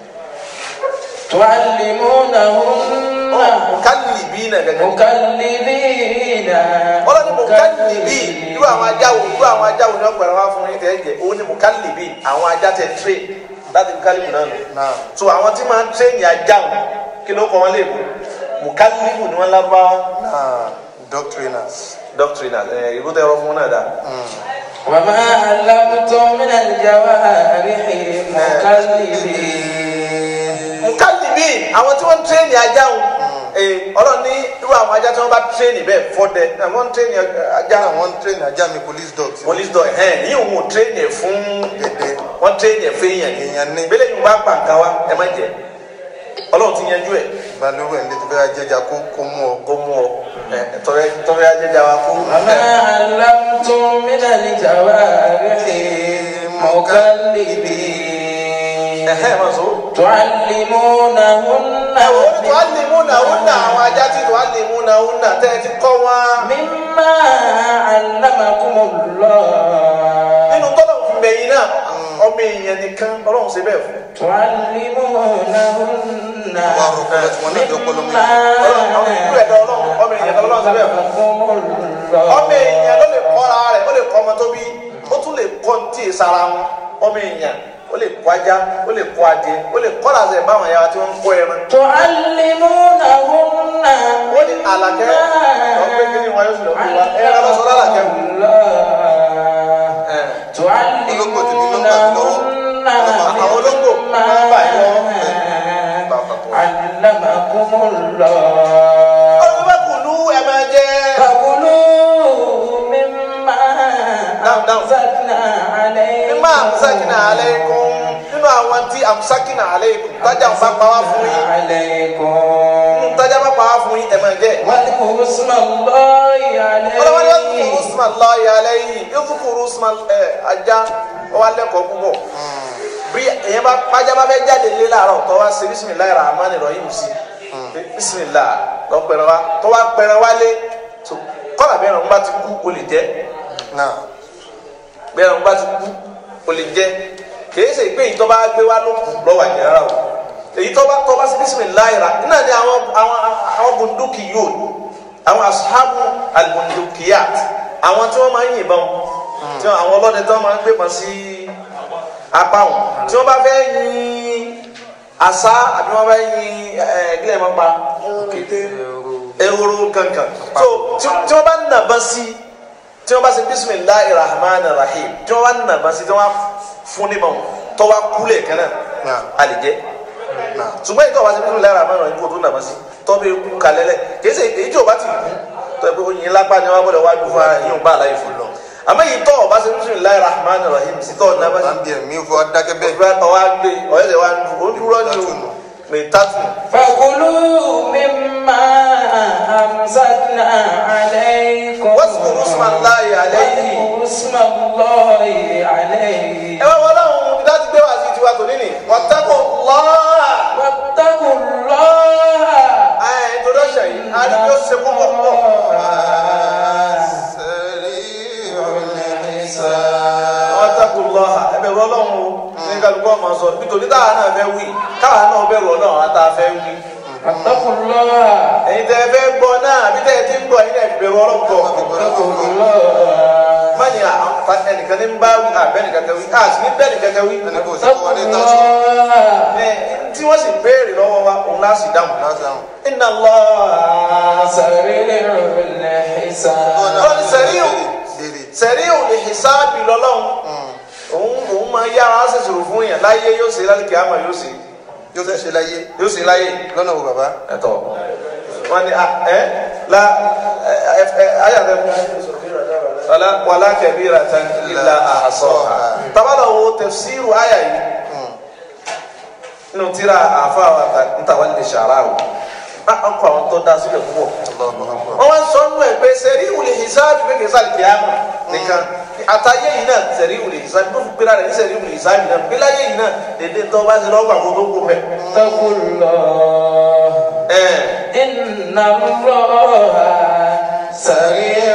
تعلمونهن kálí bí nà gẹ́gẹ́. مكلبين ọlọ́ni mo kálí bí irú àwọn ajá wo irú àwọn ajá wo ni wọ́n pẹ̀lú wá fún yín tẹ́ jẹ́ òun ni mo kálí bí àwọn ajá tẹ tírẹ́ láti fi kálí bù náà nù. Náà. so àwọn tí máa ń tírẹ́nì ajá wọn kí ló kọ́ wọn lè bù mo kálí bù ni wọ́n lárúbáwá Náà dog trainers. doctrinal ẹ̀ ìlú tẹ́ ọ fún wọn náà dáa. وما علمتم من الجوارح مكلبين mukalibi àwọn tí wọ́n ń tírẹ́nì ajá wọn ee ọlọ́run ní irú àwọn ajá tí wọ́n bá tírẹ́nì bẹ́ẹ̀ fọ́dẹ àwọn ń tírẹ́nì ajá Náà wọ́n train ajá mi police dogs. police dog ẹ̀hẹ́n ní òun ò tírẹ́nì ẹ̀ fún Dédé. wọ́n tírẹ́nì ẹ̀ fún èèyàn Èèyàn ní. bẹ́lẹ̀ yìí bá pa nǹkan wa ẹ má jẹ ọlọ́run ti yanjú ẹ̀ Balùwẹ̀ ẹ̀ ń lé tó fẹ́ jẹjà kó kó mú ọ. kó mú ọ ẹ tọrẹ tọrẹ ajẹjà wa kó وما علمتم من الجوارح مكلبين ẹ̀hẹ́n má so. تعلمونهن ẹ wò ó tó á lè mú náà ó nà àwọn ajá tí tó á lè mú náà ó nà tẹ́ ẹ ti kọ́ wọn. مما علمكم الله nínú tọ́lọ̀ fún bẹ̀yìn náà ọmọ èèyàn nìkan ọlọ́run ṣe bẹ́ẹ̀ fún. تعلمونهن Àwọn arúgbó tí wọ́n náà jọ pọ́lọ́ mi. ọlọ́run àwọn ìlú ẹ̀dá ọlọ́run ọmọ èèyàn kan lọ́wọ́ ṣe bẹ́ẹ̀ fún. ọmọ èèyàn ló lè kọ́ra rẹ̀ ó lè kọ́ ọmọ tó bí ó tún lè kọ́ ní tí ì sara wọn ọmọ èèyàn ó lè kọ́ ajá ó lè kọ́ adìẹ ó lè kọ́ làzẹ̀ báwọn ẹ̀yà tí wọ́n ń kọ́ ẹran. تعلمونهن wọ́n ní àlàkẹ́ ọ̀pẹ́ kí ni wọ́n yóò sì lọ fún wa ẹran lọ́sọ̀ lálàkẹ́ wò. Olóńgbò tí ní nọ́mbà mi lọ́wọ́. àwọn olóńgbò máa ń bà yín lọ́wọ́. علمكم الله ọlọ́run bá kù lú ẹ máa jẹ́. فكلوا مما Down, down. أمسكنا عليكم mímọ àmúsákìnà aleikum nínú àwọn tí àmúsákìnà aleikum tájà ń bá pa wá fún yín عليكم nínú tájà bá pa wá fún yín ẹ máa jẹ. واذكروا اسم الله ọlọ́wọ́n ni wọ́n ti عليه kúrú usman lọ́ọ̀yà lẹ́yìn yóò tún kúrú usman ẹ̀ ajá wọ́n wá lẹ́kọ̀ọ́ púpọ̀ bí èèyàn bá pàjá bá fẹ́ jáde lé láàárọ̀ tó wá ṣe bisimilayi rahman rahim sí bisimilayi lọ́pẹ̀rẹ̀ wa tó wá pẹ̀rẹ̀ wálé tó kọ́lá bẹ́ẹ̀ rẹ̀ ń bá ti kú o lè jẹ́ Náà. bẹ́ẹ̀ rẹ̀ ń bá ti kú o lè jẹ́ kìí ṣe pé ìtọ́ bá gbé wá ló kù lọ́wọ́ àjẹ́ rárá o èyí tó bá tó bá ṣe bisimilayi ra iná ni àwọn àwọn àwọn bunduki yóò àwọn asuhabu albundukiyat àwọn tí wọ́n máa ń yìnbọn tí wọ́n àwọn ọlọ́dẹ tí wọ́n máa ń gbé pọn sí apá wọn tí wọ́n bá fẹ́ yin àṣà àbí wọ́n bá yin ẹ̀ gílẹ̀ máa pa ehoro kankan so tí tí wọ́n bá nàbà sí tí wọ́n bá ṣe bisimilahi rahman rahim tí wọ́n bá nàbà sí tí wọ́n bá fún ní mọ̀ tó wá kúlẹ̀ kan náà Náà. a lè jẹ́ Náà. ṣùgbọ́n ìtọ́ wa ṣe bisimilahi rahman rahim kó tó nàbà sí tọ́ bẹ kú kalẹ̀ lẹ̀ kìí ṣe èyí tí o bá ti kú tọ́ ẹ pé oyin lápá ni wọ́n bọ̀dọ̀ wá dùn fún ara yìí ń bá àlàyé fún lọ àmọ́ yìí tọ́ ọba ṣe bisimilahi rahman rahim sí tọ́ nàbà sí Máa ń bí ẹ̀mí fún adákẹ́ bẹ́ẹ̀. ọba ọwá gbé ọ̀yẹ́dẹ̀ wa ń dùn ó dúró ní o mẹ́tàtù فكلوا مما أمسكنا عليكم واذكروا اسم الله عليه. واذكروا اسم الله عليه ẹ wá wọlé àwọn ibi láti gbé wá sí tiwa tòní ni wàtẹ́kọ̀ lọ́ọ̀rà واتقوا الله ẹ̀ introduction yìí a ní bí ó ṣe kókó pọ̀ wàtẹ́kọ̀ lọ́ọ̀rà ẹ bẹ̀rù ọlọ́run o ní kálukú ọmọ sọ nítorí táwa náà fẹ́ wí káwa náà bẹ̀rù ọlọ́run àtà fẹ́ wí واتقوا الله ẹ̀yin tẹ́ ẹ fẹ́ gbọ́ náà àbí tẹ́ ẹ ti ń gbọ́ ẹ̀yin náà fi bẹ̀rù ọlọ́run pọ̀ واتقوا الله mọ́ni ẹnìkan ní ń bá wí àbẹ́nìkan kan wí àti ní bẹ́ẹ̀ nìkan kan wí Ẹni kò sí واتقوا wọlé tásù. الله ẹ tí wọ́n sì béèrè lọ́wọ́ wa òun láti dáhùn Láti àwọn. inna Allah سريع الحساب Ọlọ́run sẹ́ríù Béèrè. sẹ́ríù lè hisabi lọ́lọ́run òun òun máa yára ṣèṣirò fún yàn láyé yóò ṣe lálùkì àmọ́ yóò ṣe Yóò tún ṣe láyé. yóò ṣe láyé Lọ́nà wo bàbá? ẹ̀tọ́ wọn ni ẹ la ẹ ẹ ayàtẹ wàlá wàlá kabiratan illa ahsaha tabala wo tafsiru àyà yìí nínú tíra àfa wa ntàwálé sàrà o ọkọ̀ àwọn tó dá sílẹ̀ púpọ̀ Allahu Akbar. wọ́n wá ń sọ nínú ẹ̀ pé sẹ́rí ìwòlè ìsáàbì pé kì í sáàbì kìámà nìkan àtàyè yìí náà sẹ́rí ìwòlè ìsáàbì tó fi gbéra rẹ̀ ní sẹ́rí ìwòlè ìsáàbì náà gbé láyé yìí náà dédé tó bá ti lọ́gbà kó tó kó mẹ́. اتقوا الله ẹ̀ إن الله سريع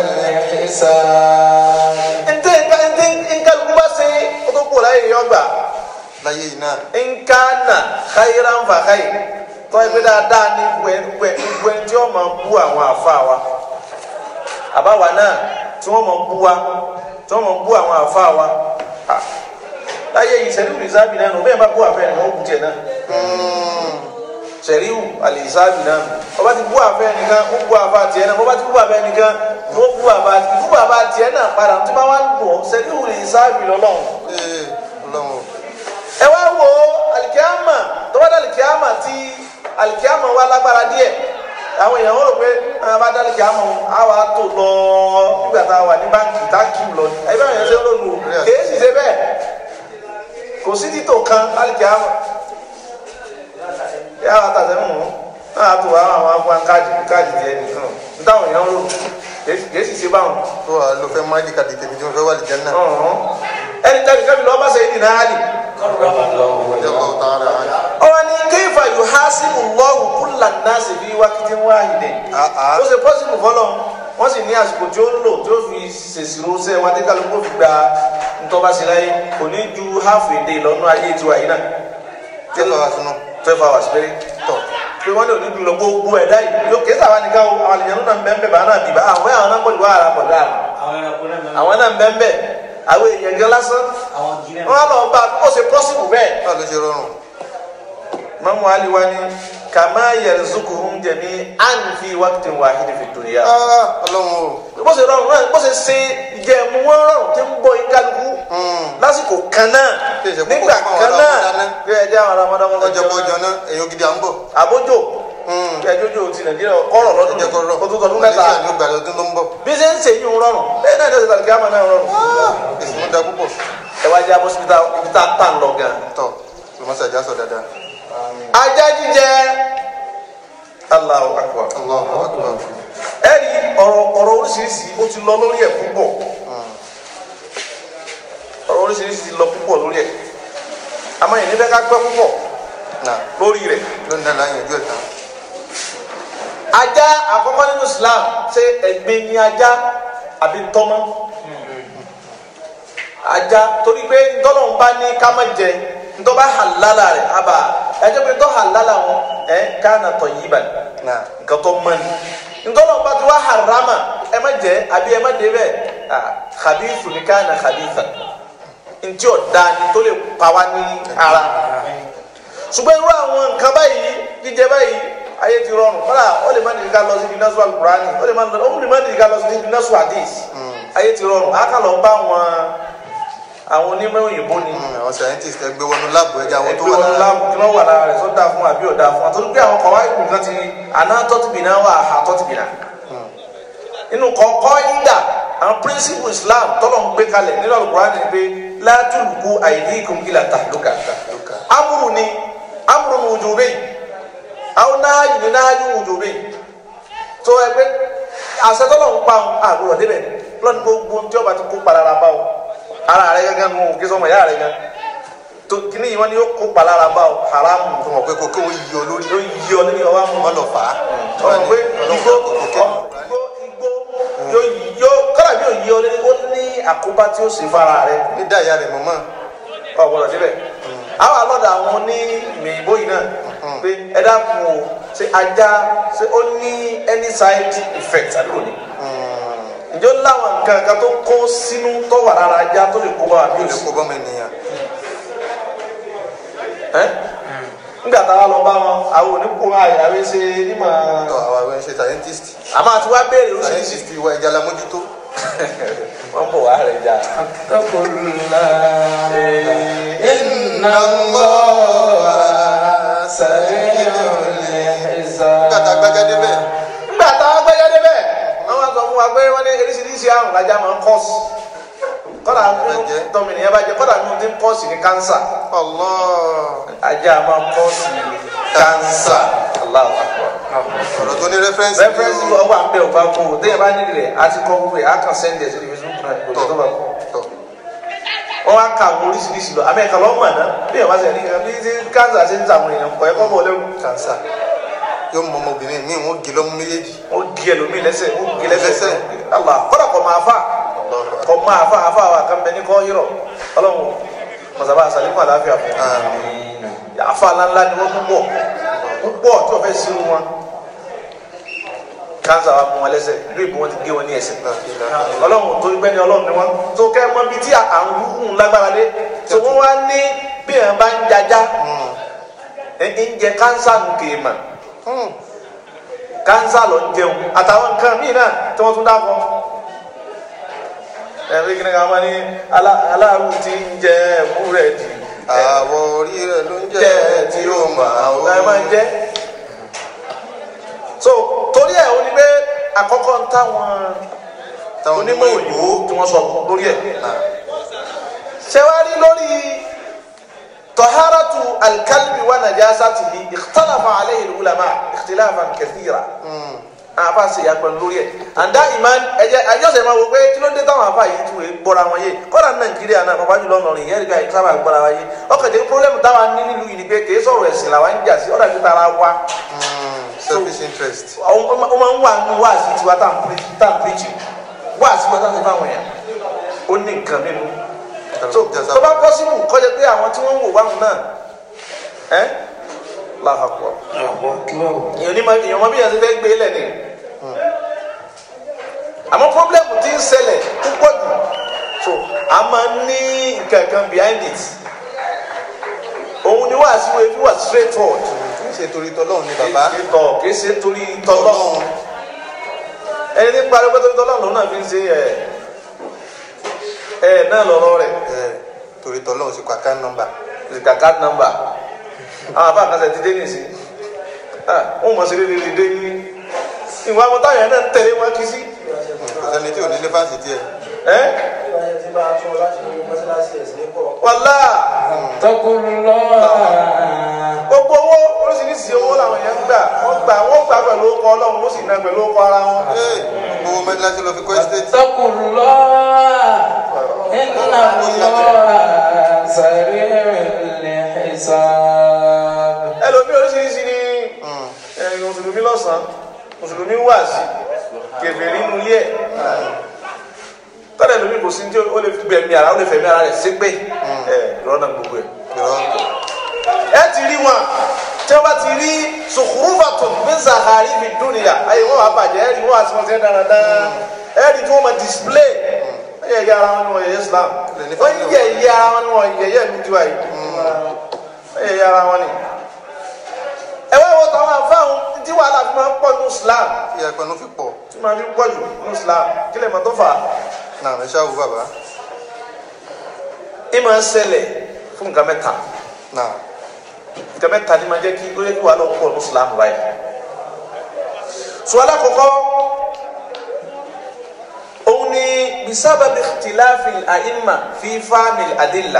الحساب ntẹ́ ntẹ́ nkálukú bá ṣe kó tó kó láyé yọ gbà láyé yìí náà nkánà khayran fa khayr tọ́ ẹgbẹ́ dáadáa ní gbẹ gbẹ tí wọ́n máa bú àwọn àfa wa àbáwa náà tí wọ́n máa bú wa tí wọ́n máa bú àwọn àfa wa Ah, láyé yìí sẹ́ríwù ìsáàbì náà nù bẹ́ẹ̀ bá bú àfẹ́ ẹ̀ wọ́n bú tiẹ̀ náà sẹ́ríwù àlìsáàbì náà nù ọba ti bú àfẹ́ nìkan ó bú àfa tiẹ̀ náà ọba ti bú àfẹ́ nìkan ó bú àfa bú àfa tiẹ̀ náà padà tí wọ́n wá ń bọ̀ sẹ́ríwù ìsáàbì lọ́lọ́run ee ọlọ́run ẹ wá wo alikiyama tó bá dá alikiyama tí alikiyama wá lágbára díẹ̀ àwọn èèyàn wọ́n rò pé àwọn bá dá alikiyama wọn á wà tó lọ nígbà tá a wà ní báńkì tá a kì í lọ ní ẹbí àwọn èèyàn ṣe ń lòlù kèé sì ṣe bẹ́ẹ̀ kò sí títò kan alikiyama yà wà tàṣẹ mọ náà tó wà àwọn afọ káàdì káàdì tiẹ̀ nìkan nítawọn èèyàn rò kèé sì ṣe báwọn tó wà ló fẹ́ máàlì kàdé tèmi tí mo fẹ́ wà lè jẹ́ náà ẹni tẹ́lẹ̀ kẹ́mi lọ́ọ́ bá ṣe é nìyẹn á lì. ọjọ́ bá ọ̀tá ara rẹ̀ ọwọ ni kéfà yóò há sínú lọ́wọ́ kúlà náà sì fi wákìtí wáhìdẹ̀ ó ṣe pọ́sibù fọlọ́ wọ́n sì ní àsìkò tí ó lò tí ó fi ṣèṣirò ṣe wọn tí kálukú fi gba ntọ́ba sí láyé kò ní ju half a day lọ́nà ayé tiwa yìí náà twelve hours nù twelve hours péré tọ̀ pé wọ́n ní òní dùn lọ gbogbo ẹ̀dá yìí yóò kéésà wá nìkan o àwọn àlejò náà ń bẹ́ẹ̀ bẹ́ẹ̀ bá náà bìbá àwọn àwọn náà pọ̀jù wàhálà pọ̀jù àrà àwọn náà ń bẹ́ẹ̀ bẹ́ẹ̀ àwọn èèyàn gan lásán wọ́n á lọ bá ó ṣe pọ́sibù bẹ́ẹ̀ báwo ló ṣe rọrùn mamu ali wani kama yarzukuhum jami an fi waqtin wahid fi dunya Ah, ọlọ́run o bó ṣe rọrùn náà bó ṣe ṣe ìjẹ̀mú wọn rọrùn tí ń bọ ìkálukú lásìkò kan náà Kí ìṣe púpọ̀ nígbà fún àwọn kan náà Ramadan. bí ẹjẹ àwọn ramadan kọ́kọ́ ọjọ́ bọ́ ọjọ́ náà èyàn gidi à ń bọ̀ àbójò kí ẹjọjọ ti nàìjíríà kọrọ lọ́dún ẹjẹ́ kọ́ rọ̀ kó tó tọdún mẹ́ta Malaysia ní ó gbà lọ́dún tó ń bọ̀ bí ṣe ń ṣe yín rọrùn bẹ́ẹ̀ náà ní ọ̀sẹ̀ tàbí àmọ́ náà rọrùn èsì wọn da púpọ̀ ẹ wá jẹ́ abọ́sibítà ibi tá a tà ń lọ gan. tọ̀ lọ́mọ́sàjà sọ dáadáa ajá jíjẹ Allahu akbar. Allahu Akbar ẹ̀rí ọ̀rọ̀ ọ̀rọ̀ oríṣiríṣi ó ti lọ lórí ẹ̀ púpọ̀ ọ̀rọ̀ oríṣiríṣi ti lọ púpọ̀ lórí ẹ̀ àmọ́ yìí nífẹ̀ẹ́ ká gbẹ́ púpọ̀ náà lórí rẹ̀ lónìí náà láyé ojú ẹ̀ tán ajá àkọ́kọ́ nínú Islam ṣé ẹ̀gbin ni ajá àbí tọ́mọ́ ajá torí pé ntọ́nà ń bá ní ká má jẹ ntọ́ bá halala rẹ̀ àbá ẹjọ́ pé ntọ́ halala wọn ẹ̀ kana tayyiban náà nǹkan tó mọ́ ni ntọ́nà bá ti wá harama ẹ má jẹ àbí ẹ má dé bẹ́ẹ̀ ah khabithu ni kana khabitha ntí ọ̀dà ni tó lè pa wá ní ara ṣùgbọ́n irú àwọn nǹkan báyìí jíjẹ báyìí ayé ti rọrùn kọ́lá ó lè má nìyí ká lọ sí ibi násù alukurani ó lè má ó lè má nìyí ká lọ sí ibi násù hadith ayé ti rọrùn á kà lọ bá àwọn àwọn onímọ̀ òyìnbó ni àwọn scientist ẹgbẹ́ wọnú láàbù ẹja àwọn tó ẹgbẹ́ wà wọn lára láàbù kí wọ́n wà lára rẹ̀ sọ́dà fún àbí ọ̀dà fún àtọ́jú pé àwọn kọ̀wá ìlú nǹkan ti àná tọ́tìbìnà wà á tọ́tìbìnà nínú kọ̀ọ̀kọ́ ìdà àwọn principle Islam tọ́lọ̀ ń gbé kalẹ̀ nínú alukurani ni pé látùlùkù àìdíkùn ìlà tàlùkà amúrù ni amúrù ni wùjúbẹ́ àwọn náàyù ni náàyù wùjúbẹ́ tó ẹgbẹ́ àṣetọ́lọ̀ ń pa àbúrò débẹ̀ lọ́nà gbogbo tí ọba ti kó palára bá o ara rẹ gángan nù kí sọmọ ìyá rẹ gan tó kíní yìí wọn ni yóò kó palára bá o haramu tó mọ̀ pé kókó wọn yí ọ lórí yóò yí ọ nínú ọwọ́ àmọ́ wọn lọ fà á ọmọ pé igbó igbó igbó yóò yí yóò kọ́lá bí yóò yí ọ nínú ó ní àkóbá tí ó sì fara rẹ ní dáyà rẹ̀ mọ̀mọ́ ọ̀gbọ́dọ̀ síbẹ̀ àwọn alọ́dà àwọn ní mìíbó yìí náà pé ẹ dákun o ṣe ajá ṣe ó ní any side effect àdúgbò ni ǹjọ́ láwọn nǹkan kan tó kó sínú tó wà lára ajá tó lè kó bá wa bí ó o lè sì kó bọ́mọ ènìyàn ẹ́ nígbà táwa lọ bá wọn àwọn oníkó àyàwé ṣe nímọ̀ tọ́ àwọn àwọn ẹ̀ṣẹ̀ scientist àmọ́ àti wá béèrè oríṣiríṣi scientist ìwà ẹja la mójútó wọ́n bọ̀ wá rẹ̀ jà. اتقوا الله إن الله سريع الحساب nígbà tá a gbájá débẹ̀ nígbà táwa gbẹ́jọ́ débẹ̀ wọ́n wá sọ fún wa pé wọ́n ní oríṣiríṣi àrùn lájà máa ń kọ́ọ̀sì kọ́dà nínú tọ́mìnìyàn bá jẹ kọ́dà nínú tí ń kọ́ọ̀sì ní kánsà Allah ajá máa ń kọ́ọ̀sì kánsà Allahu Akbar ọ̀rọ̀ tó ní rẹ́fẹ́rẹ́nsì reference ọba ń bẹ ọba kó o téèyàn bá nílò rẹ̀ àti kọ́ gbogbo ẹ̀ á kàn send ẹ̀ sí ibi facebook náà kò tó bá kọ́ tọ̀ wọ́n á ka àwọn oríṣiríṣi lọ àmì ẹ̀ka lọ́mọ náà bí ẹ̀ bá ṣe ní ẹ̀ bí ṣe káńsà ṣe ń ta àwọn èèyàn kọ̀ ẹ̀ kọ́ bọ̀ lẹ́rù kànsà yóò mọ ọmọbìnrin míì wọ́n gé lọ́mú méjèèjì ó di ẹlòmíì lẹ́sẹ̀ ó gé lẹ́sẹ̀ Lẹ́sẹ̀. Allah kọ́dà kọ́ máa fà kọ́ máa fà àfà wà kàn bẹ ní kọ́ yírọ̀ ọlọ́run mọ̀sábà sàlékún àlàáfíà fún àmín àfà ńláńlá ni wọ́n púpọ̀ púpọ̀ tí wọ́n fẹ́ sínú wọn káńsà wa mú wọn lẹ́sẹ̀ ìlú ìbò wọn ti gé wọn ní ẹsẹ̀ ọlọ́run tó gbẹ́ ni ọlọ́run ni wọ́n tó kẹ́ mọ́ bíi tí àrùn burúkú lágbára dé tó wọ́n wá ní bí ẹ̀ bá ń jajá ẹ̀ ń jẹ káńsà nù kéèmà kánsá lọ ń jẹun àtàwọn nǹkan míì náà tí wọ́n tún dákọ̀ ẹ̀rí kí ni ká máa ní alá- aláàrù tí ń jẹ búrẹ́dì àwọ̀ orí rẹ̀ ló ń jẹ́ jẹ́ tí ó máa ó ẹ máa ń jẹ́ so torí ẹ̀ ó ní pé àkọ́kọ́ ń táwọn táwọn onímọ̀ òyìnbó tí wọ́n sọ lórí ẹ̀ ṣé wàá rí lórí tọ́hárátù alkalbi wa najasatihi ikhtalafa alayhi ulama ikhtilafan kathira àfa ṣe yàgbọ́n lórí ẹ̀ àǹdá ìmán ẹ̀jẹ̀ àjọṣe máa wò pé kí ló dé táwọn àfa yìí tún gbọ́ra wọn yé kọ́dà ní nàìjíríà náà bàbá jùlọ nọ̀rìn yẹn ríga ìsábà gbọ́ra wọn yé ọkàn jẹ́ pírọ́lẹ́mù táwa ní nílùú yìí ni pé kìí sọ̀rọ̀ ẹ̀sìn làwa ń jà sí ọ̀dà ju tara wa selfish interest ó máa ń wà nínú wáàsí tiwa tá à ń píríjì wáàsí wa tá à ń fáwọn èèyàn ó ní nǹkan nínú so tó bá pọ́sibù kọjá pé àwọn tí wọ́n ń wò wáhùn náà ẹ́ làhàpọ̀ èèyàn ní ma èèyàn mọ bí èèyàn ti fẹ́ gbé lẹ̀ ni àmọ́ pọ́blẹ́mù ti ń ṣẹlẹ̀ púpọ̀ jù so a máa ń ní nǹkan kan behind it òun ni wàásù wo ebi wà straight forward kì í ṣe torí tọ́lọ́run ni bàbá kì í tọ̀ kì í ṣe torí tọ́lọ́run ẹni tí parí pé torí tọ́lọ́run lòun náà fi ń ṣe ẹ̀ ẹ̀ náà lọ́rọ́ rẹ̀ ẹ̀ torí tọ́lọ́run sì kọ account number kàkà nọ́mbà àwọn àbá àkànṣe ti dé nìsí wọn mọ̀ sí rere dé ní ìwà àwọn táwọn yẹn náà ń tẹ̀lé wọn kí sí kò sẹ́ni tí ò ní nífàsì tiẹ̀ ẹ́ wàlá gbogbo owó oríṣiríṣi owó làwọn yẹn ń gbà wọ́n gbà wọ́n gbà pẹ̀lú ọkọ̀ ọlọ́run wọ́n sì ná pẹ̀lú ọkọ̀ ara wọn. ee owó mẹ́tíláṣí lọ fi kọ́ estate اتقوا الله إن الله سريع الحساب ẹlòmí oríṣiríṣi ni ẹ̀yin mùsùlùmí lọ́sàn-án mùsùlùmí wà sí kèfèrí nínú ilé ẹ̀ tọ́lẹ̀ lómi kò sí ní tí ó lè fi gbẹ̀mí ara ó lè fẹ̀mí ara rẹ̀ ṣépè ẹ̀ ìrọ́nà gbogbo ẹ̀. ìrọ̀ ẹ ti rí wọn tí wọn bá ti rí sùkúrúfàtò min zahari fi dúnìyà ayé wọn wà bàjẹ́ ẹ rí wọn àti wọn ti ń dáradára ẹ rí tí wọn máa display wọn yẹ yẹ ara wọn ni wọn yẹ Islam wọn yẹ yẹ ara wọn ni wọn yẹ yẹ mi tiwa yìí wọn yẹ yẹ ara wọn ni. ẹ wá wọ tàwọn afáwọn tí wàhálà fi máa ń pọ̀ ní Islam tí ẹgbẹ́nu fi pọ̀ tí máa fi pọ̀ jù ní Islam kí lè mọ̀ tó fà á. náà ẹ ṣáà wò bàbá ìmọ̀ ń ṣẹlẹ̀ fún nǹkan mẹ́ta náà nǹkan mẹ́ta ni máa jẹ́ kí ó yẹ kí wàhálà pọ̀ ní Islam báyìí. sùwàlà kọ̀kọ́ òun ni bisábàbí tìláfì àìmà fi fáàmì àdìlà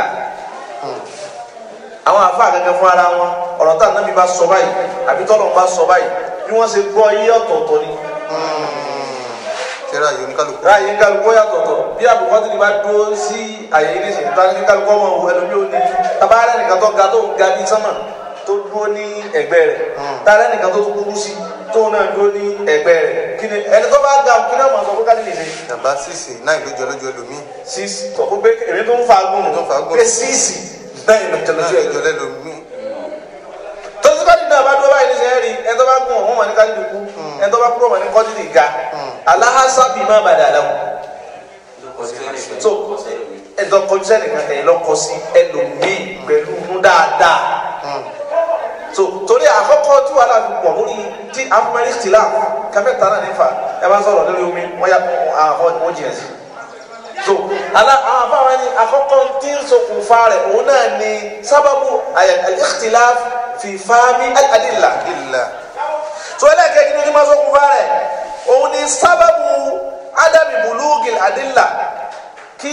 àwọn àfáà gẹ́gẹ́ fún ara wọn ọ̀rọ̀ tá ànábì bá sọ báyìí àbí tọ́lọ̀ bá sọ báyìí bí wọ́n ṣe gbọ́ yí ọ̀tọ̀ọ̀tọ̀ ni tẹ́lá yìí oníkálukú ráàyè ń kálukú yàtọ̀ọ̀tọ̀ bí àbùkọ́ ti di bá dúró sí àyè yìí nìṣẹ́ tá ní kálukú ọmọ òun ẹlòmí ò ní tabaarẹ nìkan tó ga tó ga bí sánmà tó dúró ní ẹ̀gbẹ́ rẹ̀ taarẹ nìkan tó kúrú sí tó náà dúró ní ẹ̀gbẹ́ rẹ̀ kí ni ẹni tó bá ga kí ni ọmọ sọ fún kálí nìṣẹ́ bàbá sísè náà lójú ọlójú ẹlòmíì sísì tó kó pé èmi tó ń fa agùn Tó ń fa agùn. pé sísì náà ìlú náà tẹlifíṣẹ lójú ẹlòmíì tọ́sí bá dídá bá dúró báyìí níṣẹ́ rí ẹni tó bá gùn ọ̀hún mà ní kálí dùkú ẹni tó bá kúrò mà ní kọ́jú ní ga aláhásábì má bàdà lẹ́wọ̀n so ẹ̀dọ́ kọjú sẹ́nìkan ẹ̀yìn lọ́kọ sí ẹlòmíì pẹ̀lú mú dáadáa so torí àkọ́kọ́ tí wàhálà fi pọ̀ lórí tí afumari tìlá káfẹ́ tánà nífa ẹ bá sọ̀rọ̀ lórí omi wọ́n yà àwọn wọ́n jìnà sí so ala àwọn afáwọn ni àkọ́kọ́ tí ń ṣokùnfà rẹ̀ òun náà ni sábàbù al-ikhtilaf fi fahmi al-adilla ìlà so ẹlẹ́kẹ̀ẹ́ kí ni máa ṣokùnfà rẹ̀ òun ni sábàbù adami bulugil adilla kí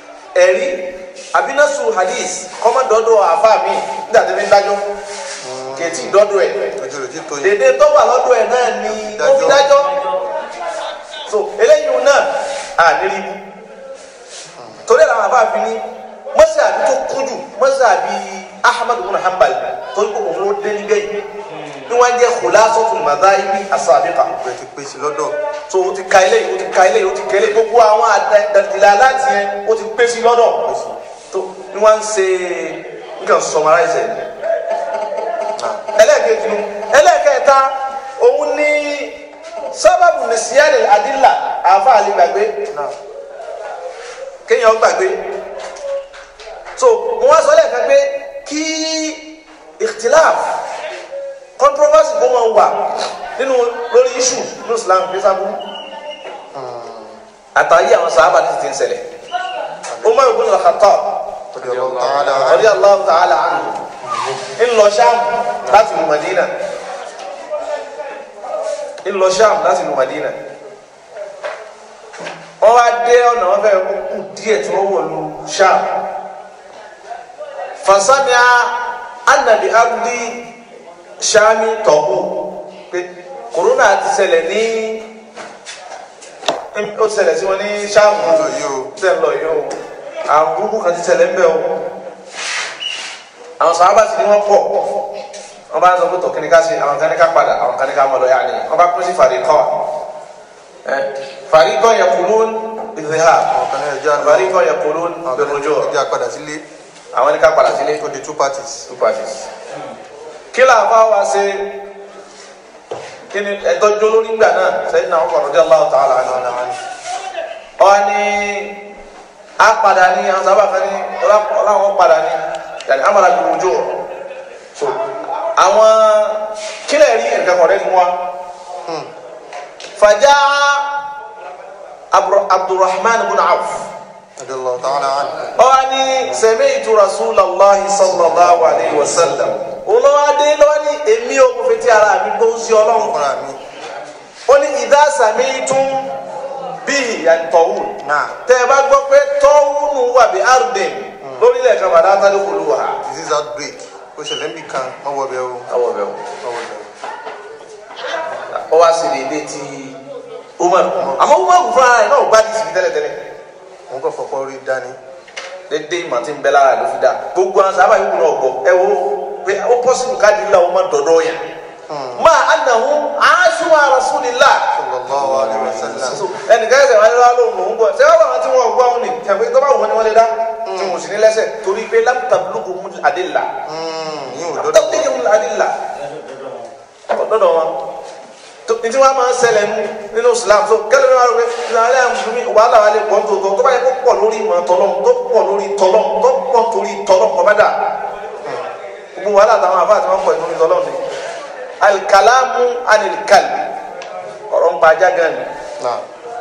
ẹ̀rí àbínásù hadith kọ́mọdọ́dọ̀ àfa mi nígbà tí wọ́n ń dájọ́ kẹtì dọ́dọ̀ ẹ̀ ojú rẹ̀ ti tó yín dèdè tó wà lọ́dọ̀ ẹ̀ náà ni ó fi dájọ́ so eléyìí náà àníri torí ẹ̀ làwọn àbáàfin ní mọ́sí àbí tó kújù mọ́sí àbí ahmadu bin hanbal torí kò òun ló dé nígbẹ̀yìn ní wọ́n jẹ́ khulasatul madhahibi as-sabiqa rẹ̀ ti pèsè lọ́dọ̀ so o ti ka eléyìí o ti ka eléyìí o ti kẹlẹ gbogbo àwọn àdàdìlà láti yẹn o ti pé sí lọ́dọ̀ tó ní wọ́n ń ṣe nǹkan summarize ẹ̀ ẹlẹ́ẹ̀kejì nu ẹlẹ́ẹ̀kẹta òun ní sábàbù nìsíyàrá àdìlà àfa àlè gbàgbé náà kéèyàn gbàgbé so mo wá sọ lẹ́ẹ̀kan pé kí ìtìláf controversy kó máa wà nínú lórí issue ní Islam ní sábú àtàyè àwọn sàhábà ní ti ti ń ṣẹlẹ̀ Umar ibn al-Khattab radiyallahu ta'ala anhu. radiyallahu ta'ala anhu ń lọ Sham láti lu Madina ń lọ Sham láti lu Madina wọ́n wá dé ọ̀nà wọn fẹ́ kú díẹ̀ tí wọ́n wọ̀ lu Sham fasamia anabi abdi Shami tọ̀hún pé kòrónà ti ṣẹlẹ̀ ní ó ti ṣẹlẹ̀ sí wọn ní Sham lọ yìí o. tẹ̀ ń lọ yìí o àwọn burúkú kan ti ṣẹlẹ̀ ń bẹ̀ o àwọn sàábà sì ni wọ́n pọ̀ wọ́n bá ń sọ pé tọ̀ kíni ká ṣe àwọn kan ní ká padà àwọn kan ní ká mọ̀ lọ yá ni wọ́n bá pín sí fàríkọ́ ẹ fàríkọ́ yaqulun bidhihab ọ̀kan náà ẹja lọ fàríkọ́ yaqulun ọ̀kan birruju' náà ẹja padà sílé àwọn ní ká padà sílé ó di two parties. two parties kí là bá wa ṣe kí ni ẹtọ́jú lórí ìgbà náà sẹ́yìn náà ọkọ̀ radiyallahu ta'ala anhu ọ ní a padà ní àwọn sábà kan ní ọláwọn padà ní yàrá amala birruju' so àwọn kílẹ̀ rí nǹkan kọ̀ọ̀rẹ́ ni wọn fàjà Abdu- Abdurrahman ibn Auf radiyallahu ta'ala anhu. ọwani sami'tu rasulallahi sallallahu alayhi wa sallam olówádé lọ́wọ́ ní èmi ò kò fi ti ara mi gbóhùn sí ọlọ́run fúnra mi ó ní idha sami'tum bíi yàtọ̀wù náà tẹ́ ẹ bá gbọ́ pé tọ́wùnù wà bí arden lórílẹ̀ kan bàdá tálẹ́ kò lù wá. disease outbreak ó ṣẹlẹ̀ níbi kan wọ́n wọ bẹ́ẹ̀ o awọ bẹ́ẹ̀ wọ́n wọ bẹ́ẹ̀ o ó wá sí dédé ti umar àmọ́ umar fúnra rẹ̀ náà gbá dìsí tẹ́lẹ̀tẹ́lẹ̀ o wọ́n kọ́ fọpọ́ rí dání dédé ìmọ̀ tí ń bẹ lára ló fi dá gbogbo àwọn sábà yìí náà gbọ́ ẹ wo pé ó pọ́sibú káàdì ńlá wọn máa dọ̀dọ̀ yẹn máa anahu aṣọ rasulillah sallallahu alayhi wa sallam ẹnìkan ẹsẹ̀ wọn lọ́wọ́ lóhùn lòún gbọ́ sẹ́wọ́n àwọn tí wọ́n gbọ́ àwọn ni kẹfẹ́ tó bá wọn ni wọ́n lè dá tí wọ́n sì ní lẹ́sẹ̀ torí pé lámtàbílùkù mú adìlà yín ò dọ́dọ̀ lámtàbílùkù mú adìlà ọ̀dọ́dọ̀ wọn tó ní tí wọ́n máa ń ṣẹlẹ̀ mú nínú Islam tó kẹ́lẹ́ ní wọ́n rẹ̀ ìlànà àmúmi wàhálà wà lè pọ̀ tó tó tó bá yẹ kó pọ̀ lórí ìmọ̀ tọ́lọ́ tó pọ̀ lórí tọ́lọ́ tó pọ̀ torí tọ́lọ́ kọ́ bá dà gbogbo wàhálà àtàwọn àbá àti wọn pọ̀ ìtòrí tọ́lọ́ ni alikalamu anilikali ọ̀rọ̀ ń pa ajá gan ni. náà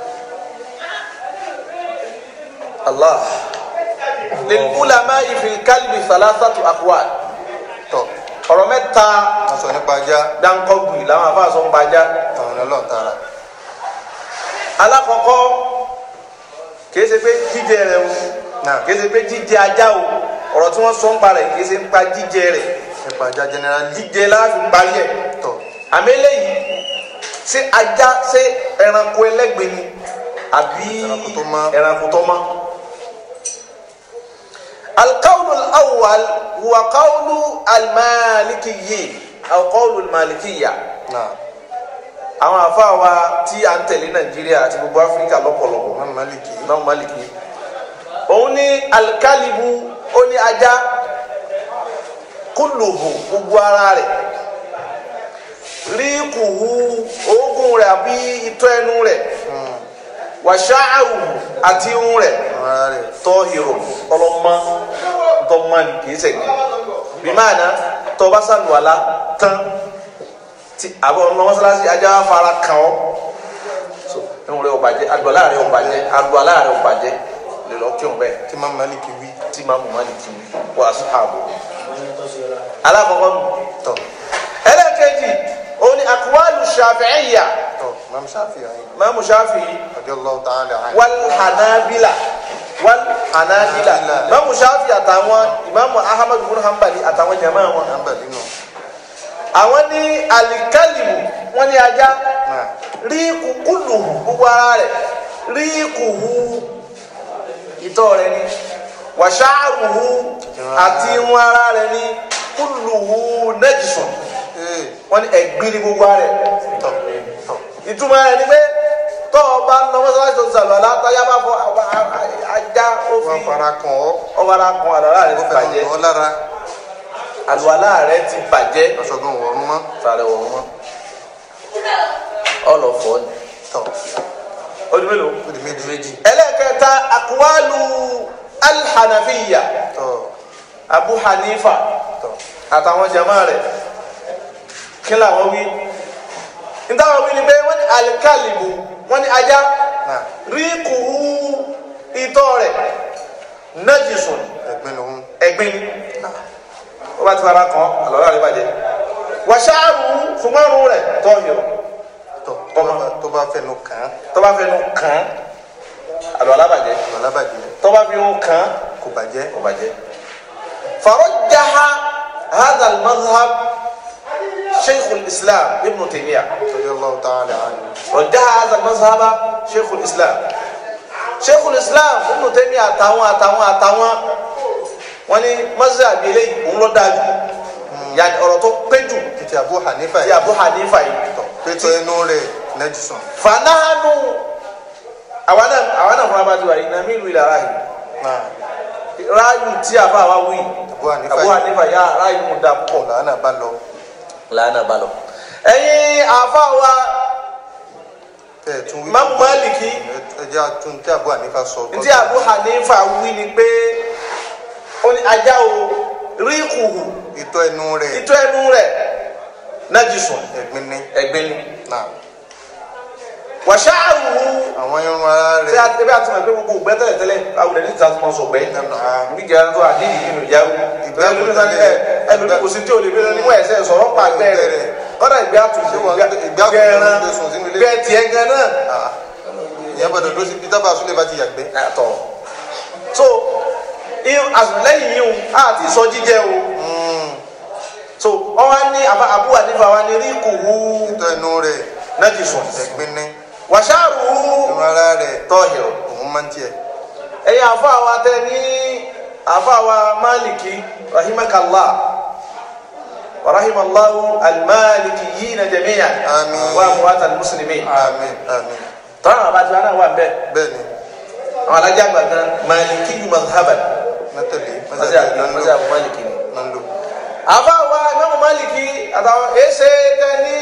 Allah lilulama ifil kalbi salasatu aqwal tọ̀ ọ̀rọ̀ mẹ́ta wọ́n sọ nípa ajá dankọgbi làwọn afa sọ ń pa ajá àwọn ọlọ́run tààrà alakọkọ kìí ṣe pé jíjẹ rẹ o náà kìí ṣe pé jíjẹ ajá o ọ̀rọ̀ tí wọ́n sọ ń pa rẹ̀ kìí ṣe ń pa jíjẹ rẹ̀ nípa ajá generally jíjẹ láàfin parí ẹ̀ tọ̀ àmì eléyìí ṣé ajá ṣé ẹranko ẹlẹ́gbẹ̀ẹ́ ni àbí Ẹranko tó mọ́. ẹranko tó mọ́. القول الأول هو قول المالكيين أو قول المالكية náà àwọn àfáà wa tí à ń tẹ̀lé Nàìjíríà àti gbogbo Áfíríkà lọ́pọ̀lọpọ̀ Imam Maliki náà Málìkì òun ní alikalibu ó ní ajá kúlùhù gbogbo ara rẹ̀ ríkùhù oògùn rẹ̀ àbí itọ́ ẹnu rẹ̀ wàṣáàrù àti irun rẹ̀ àwọn ará rẹ̀ tọ́hìrò ọlọ́mọ tọ́mọ́ni kìí sẹ̀gbẹ́ bí máa ná tọ́ba sàlùwàlá tán tí àbọ̀ ọ̀nà mọ́sálásí ajá wa fara kàn ọ́ so irun rẹ̀ ò bàjẹ́ àlùwàlá rẹ̀ ò bàjẹ́ àlùwàlá rẹ̀ ò bàjẹ́ lè lọ kírun bẹ́ẹ̀ tí Imam Maliki wí tí máa mú mọ́ni kí wọ́n aṣọ ààbò alákọ̀ọ́kọ́ nù tọ̀ ẹlẹ́ẹ̀kejì òun ni àkùwálù ṣàfẹ́yà tọ̀ Imam Shafi'i Imam Shafi'i radiyallahu ta'ala anhu wal hanabila wal hanabila Hanabila. Imam Shafi àtàwọn Imam Ahmad bin Hanbali àtàwọn jama wọn nàmbà nínú àwọn ní alikalimu wọn ní ajá náà rí kúkúlù gbogbo ara rẹ̀ rí kùhù ìtọ̀ rẹ̀ ni wàṣáàrùhù àti irun ara rẹ̀ ni kúlùhù nẹ́jìsùn ee wọn ní ẹ̀gbin ní gbogbo ara rẹ̀ tọ̀ tọ̀ ìtumọ̀ rẹ̀ ni pé tọ́ ọ bá ń lọ mọ́sálásí tó ń sàlọ̀ látọ́yá bá fọ àwọn ajá ó wọ́n fi fara kàn ọ́ ọ̀bára kan àlọ́lá rẹ̀ ó ti fẹ́ bàjẹ́ lọ́ lára àlùwàlá rẹ̀ ti bàjẹ́ aṣọ́gun wọ̀ọ́rùn mọ́ sàrẹ̀ wọ̀ wọ́n ọlọ́fọ́ ni tọ̀ ọdún mélòó ó di méjì ẹlẹ́kẹta akuwalu alhanafiya tọ̀ abu hanifa tọ̀ àtàwọn jama rẹ̀ kí làwọn wí nítawọn wí ni pé wọ́n ní alikalibu wọ́n ní ajá náà ríkùú itọ́ rẹ̀ najisun ẹ̀gbin lòun ẹ̀gbin ó bá ti fara kan àlọ́lá rẹ̀ bàjẹ́ wàṣáàrù fúnmọ́rún rẹ̀ tọ́hìrù tọ̀ tó bá- tó bá fẹnu kàn án tó bá fẹnu kàn án àlọ́lá bàjẹ́ lọ́la bàjẹ́ tó bá fi ń kàn án kò bàjẹ́ kò bàjẹ́. فرجح هذا المذهب شيخ الإسلام ابن تيمية radiyallahu ta'ala anhu رجح هذا المذهب شيخ الإسلام شيخ الإسلام ابن تيمية àtàwọn àtàwọn àtàwọn wọ́n ní mazhab eléyìí òun ló dáa jù yàtọ̀ ọ̀rọ̀ tó pé jù títí Abu Hanifa tí yìí Abu Hanifa yìí tọ̀ pétọ́ inú rẹ̀ nẹ́jùsùn fanahanu àwọn náà àwọn náà fún abájọ àyìn náà mílùú ìlàrá yìí náà ráàyù tí a bá wa wí Abu Hanifa Abu yìí Hanifa yà ráàyù mú da púpọ̀. làánà bá lọ làánà bá lọ. ẹ̀yin àfa wa tẹ́ ẹ̀ tún wí Imam Maliki ẹjẹ́ àtún tí Abu Hanifa sọ ntí Abu Hanifa wí ni pé ó ní ajá o rí kùhù ìtọ́ inú rẹ̀ ìtọ́ ẹnu rẹ̀ najisun ẹ̀gbin ní ẹ̀gbin ni náà wàṣáàrùhù àwọn irun ara tí a rẹ̀ ebi àti mọ̀ pé gbogbo ògbẹ́ tẹ́lẹ̀ tẹ́lẹ̀ awùdẹ̀ ní ìta tó sọ gbẹ́ ní gẹ̀rẹ́ tó àdéhìí nínú ìyá Ìgbẹ́ ẹlòmí sani ẹ ẹlòmí kò sí tí o lè bí ní wọ́n ẹ̀sẹ̀ sọ̀rọ̀ pa gbẹ́ rẹ̀ kọ́dà ìgbẹ́ àtúnṣe wọ́n- ìgbẹ́ àtúnṣe gẹ̀rẹ́ ló ń gbé sùn sínú ilé? gbẹ́ tiẹ̀ gan náà Ah, ìyẹn gbọ́dọ̀ dó sí peter basu lè bá ti yàgbẹ́ yàtọ̀ so irun àtìlẹ́yìn yìí o àti sọ jíjẹ o so wọ́n wá ní àbá Abu Hanifa wa ní rí kùhù ìtọ́ inú rẹ̀ najisun ẹ̀gbin ní wàṣáàrùhù irun ara rẹ̀ tọ́hìrù òun máa ń tiẹ̀ ẹ̀yin àfa wa tẹ ní àfa wa Maliki rahimakallah wa rahimallahu al-malikiyina jami'an Àmín. wa amwat al-muslimin àmín àmín tọ́lá àwọn abájọ́ náà wà bẹ́ẹ̀ bẹ́ẹ̀ ni àwọn alájà àgbà kan Maliki yu mazhaban mẹ́tẹ̀lé mọ́sí àbí mọ́sí àbí Maliki ni. náà ń lò àfa wa Imamu Maliki àtàwọn èsè tẹ ní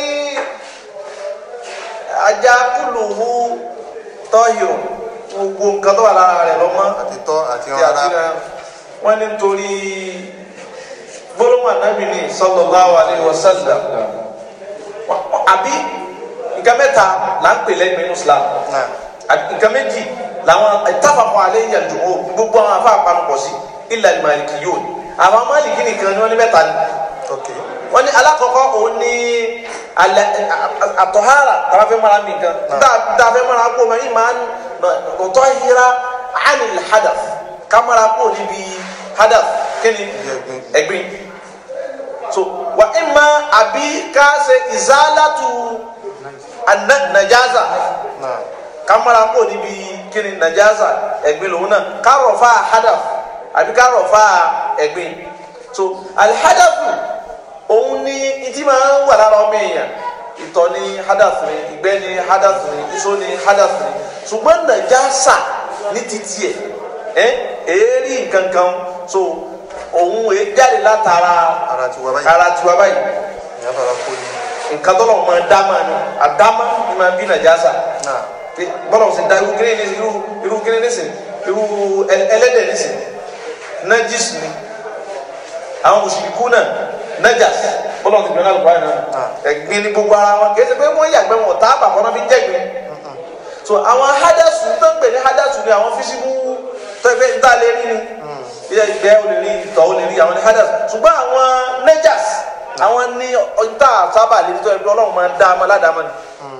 ajá kúlùhù tọ́hìrù gbogbo nǹkan tó wà lára rẹ̀ lọ́mọ́ àti tọ́ àti tí irun a ara ti ra wọn ní nítorí gbólóhùn ànábì ní sallallahu alaihi wasallam àbí nǹkan mẹ́ta là ń pè lẹ́yìn nínú Islam náà àbí nǹkan méjì làwọn ìtàfàkọ alẹ́ yẹn dùn ó gbogbo àwọn afá àpanupọ̀ sí illa al-Malikiyyun àwọn Málìkì nìkan ni wọ́n ní mẹ́ta ni ok wọ́n ní alákọ̀ọ́kọ́ òun ní alẹ́ àtọ̀hárà tàbá fẹ́ mara mi nǹkan tá a fẹ́ mara kó ma yìí máa ń tọ́ hira anil hadaf ká mara kó níbi hadaf kíni ẹ̀gbin ẹ̀gbin so wa ima àbí ká ṣe ìzálàtú ana- najaza náà ká mara kó níbi kíni najaza ẹ̀gbin lòun náà ká rọ̀ fa hadaf àbí ká rọ̀ fa ẹ̀gbin so alihadafu òun ní ìdí máa ń wà lára ọmọ èèyàn ìtọ̀ ní hadath ni ìgbẹ́ ní hadath ni iṣó ní hadath ni ṣùgbọ́n nàjásà ní títí ẹ̀ ẹ́ èérí nǹkan kan so òun èé jáde látara ara ti wá báyìí ara tiwa báyìí ìyá fara kó ni nǹkan tó lọ́wọ́ máa dá máa ní àdámá ni máa bí nàjásà náà pé bọ́lá ọ̀sìn da irú kíní ní irú irú kíní nísìn irú ẹl- ẹlẹ́dẹ̀ nísìn najis ni àwọn mùsùlùkù náà najas bọ́lá ọ̀sìn gbẹ́nà lùkọ́ àná ẹ̀gbin ní gbogbo ara wọn kìí ṣe pé wọ́n yàgbẹ́ wọn ọ̀tá àbàkọ́ náà fi jẹ́gbin so àwọn hadasu tó ń pè ní hadasu ni àwọn físíbù tó ẹgbẹ́ ìta lè rí ni ilé ìgbẹ́ ò lè rí ìtọ̀ ò lè rí àwọn ní hadasu ṣùgbọ́n àwọn najas àwọn ní ìta sábà lè rí tó ẹgbẹ́ ọlọ́run máa ń dá ọmọ aládàámọ́ ni.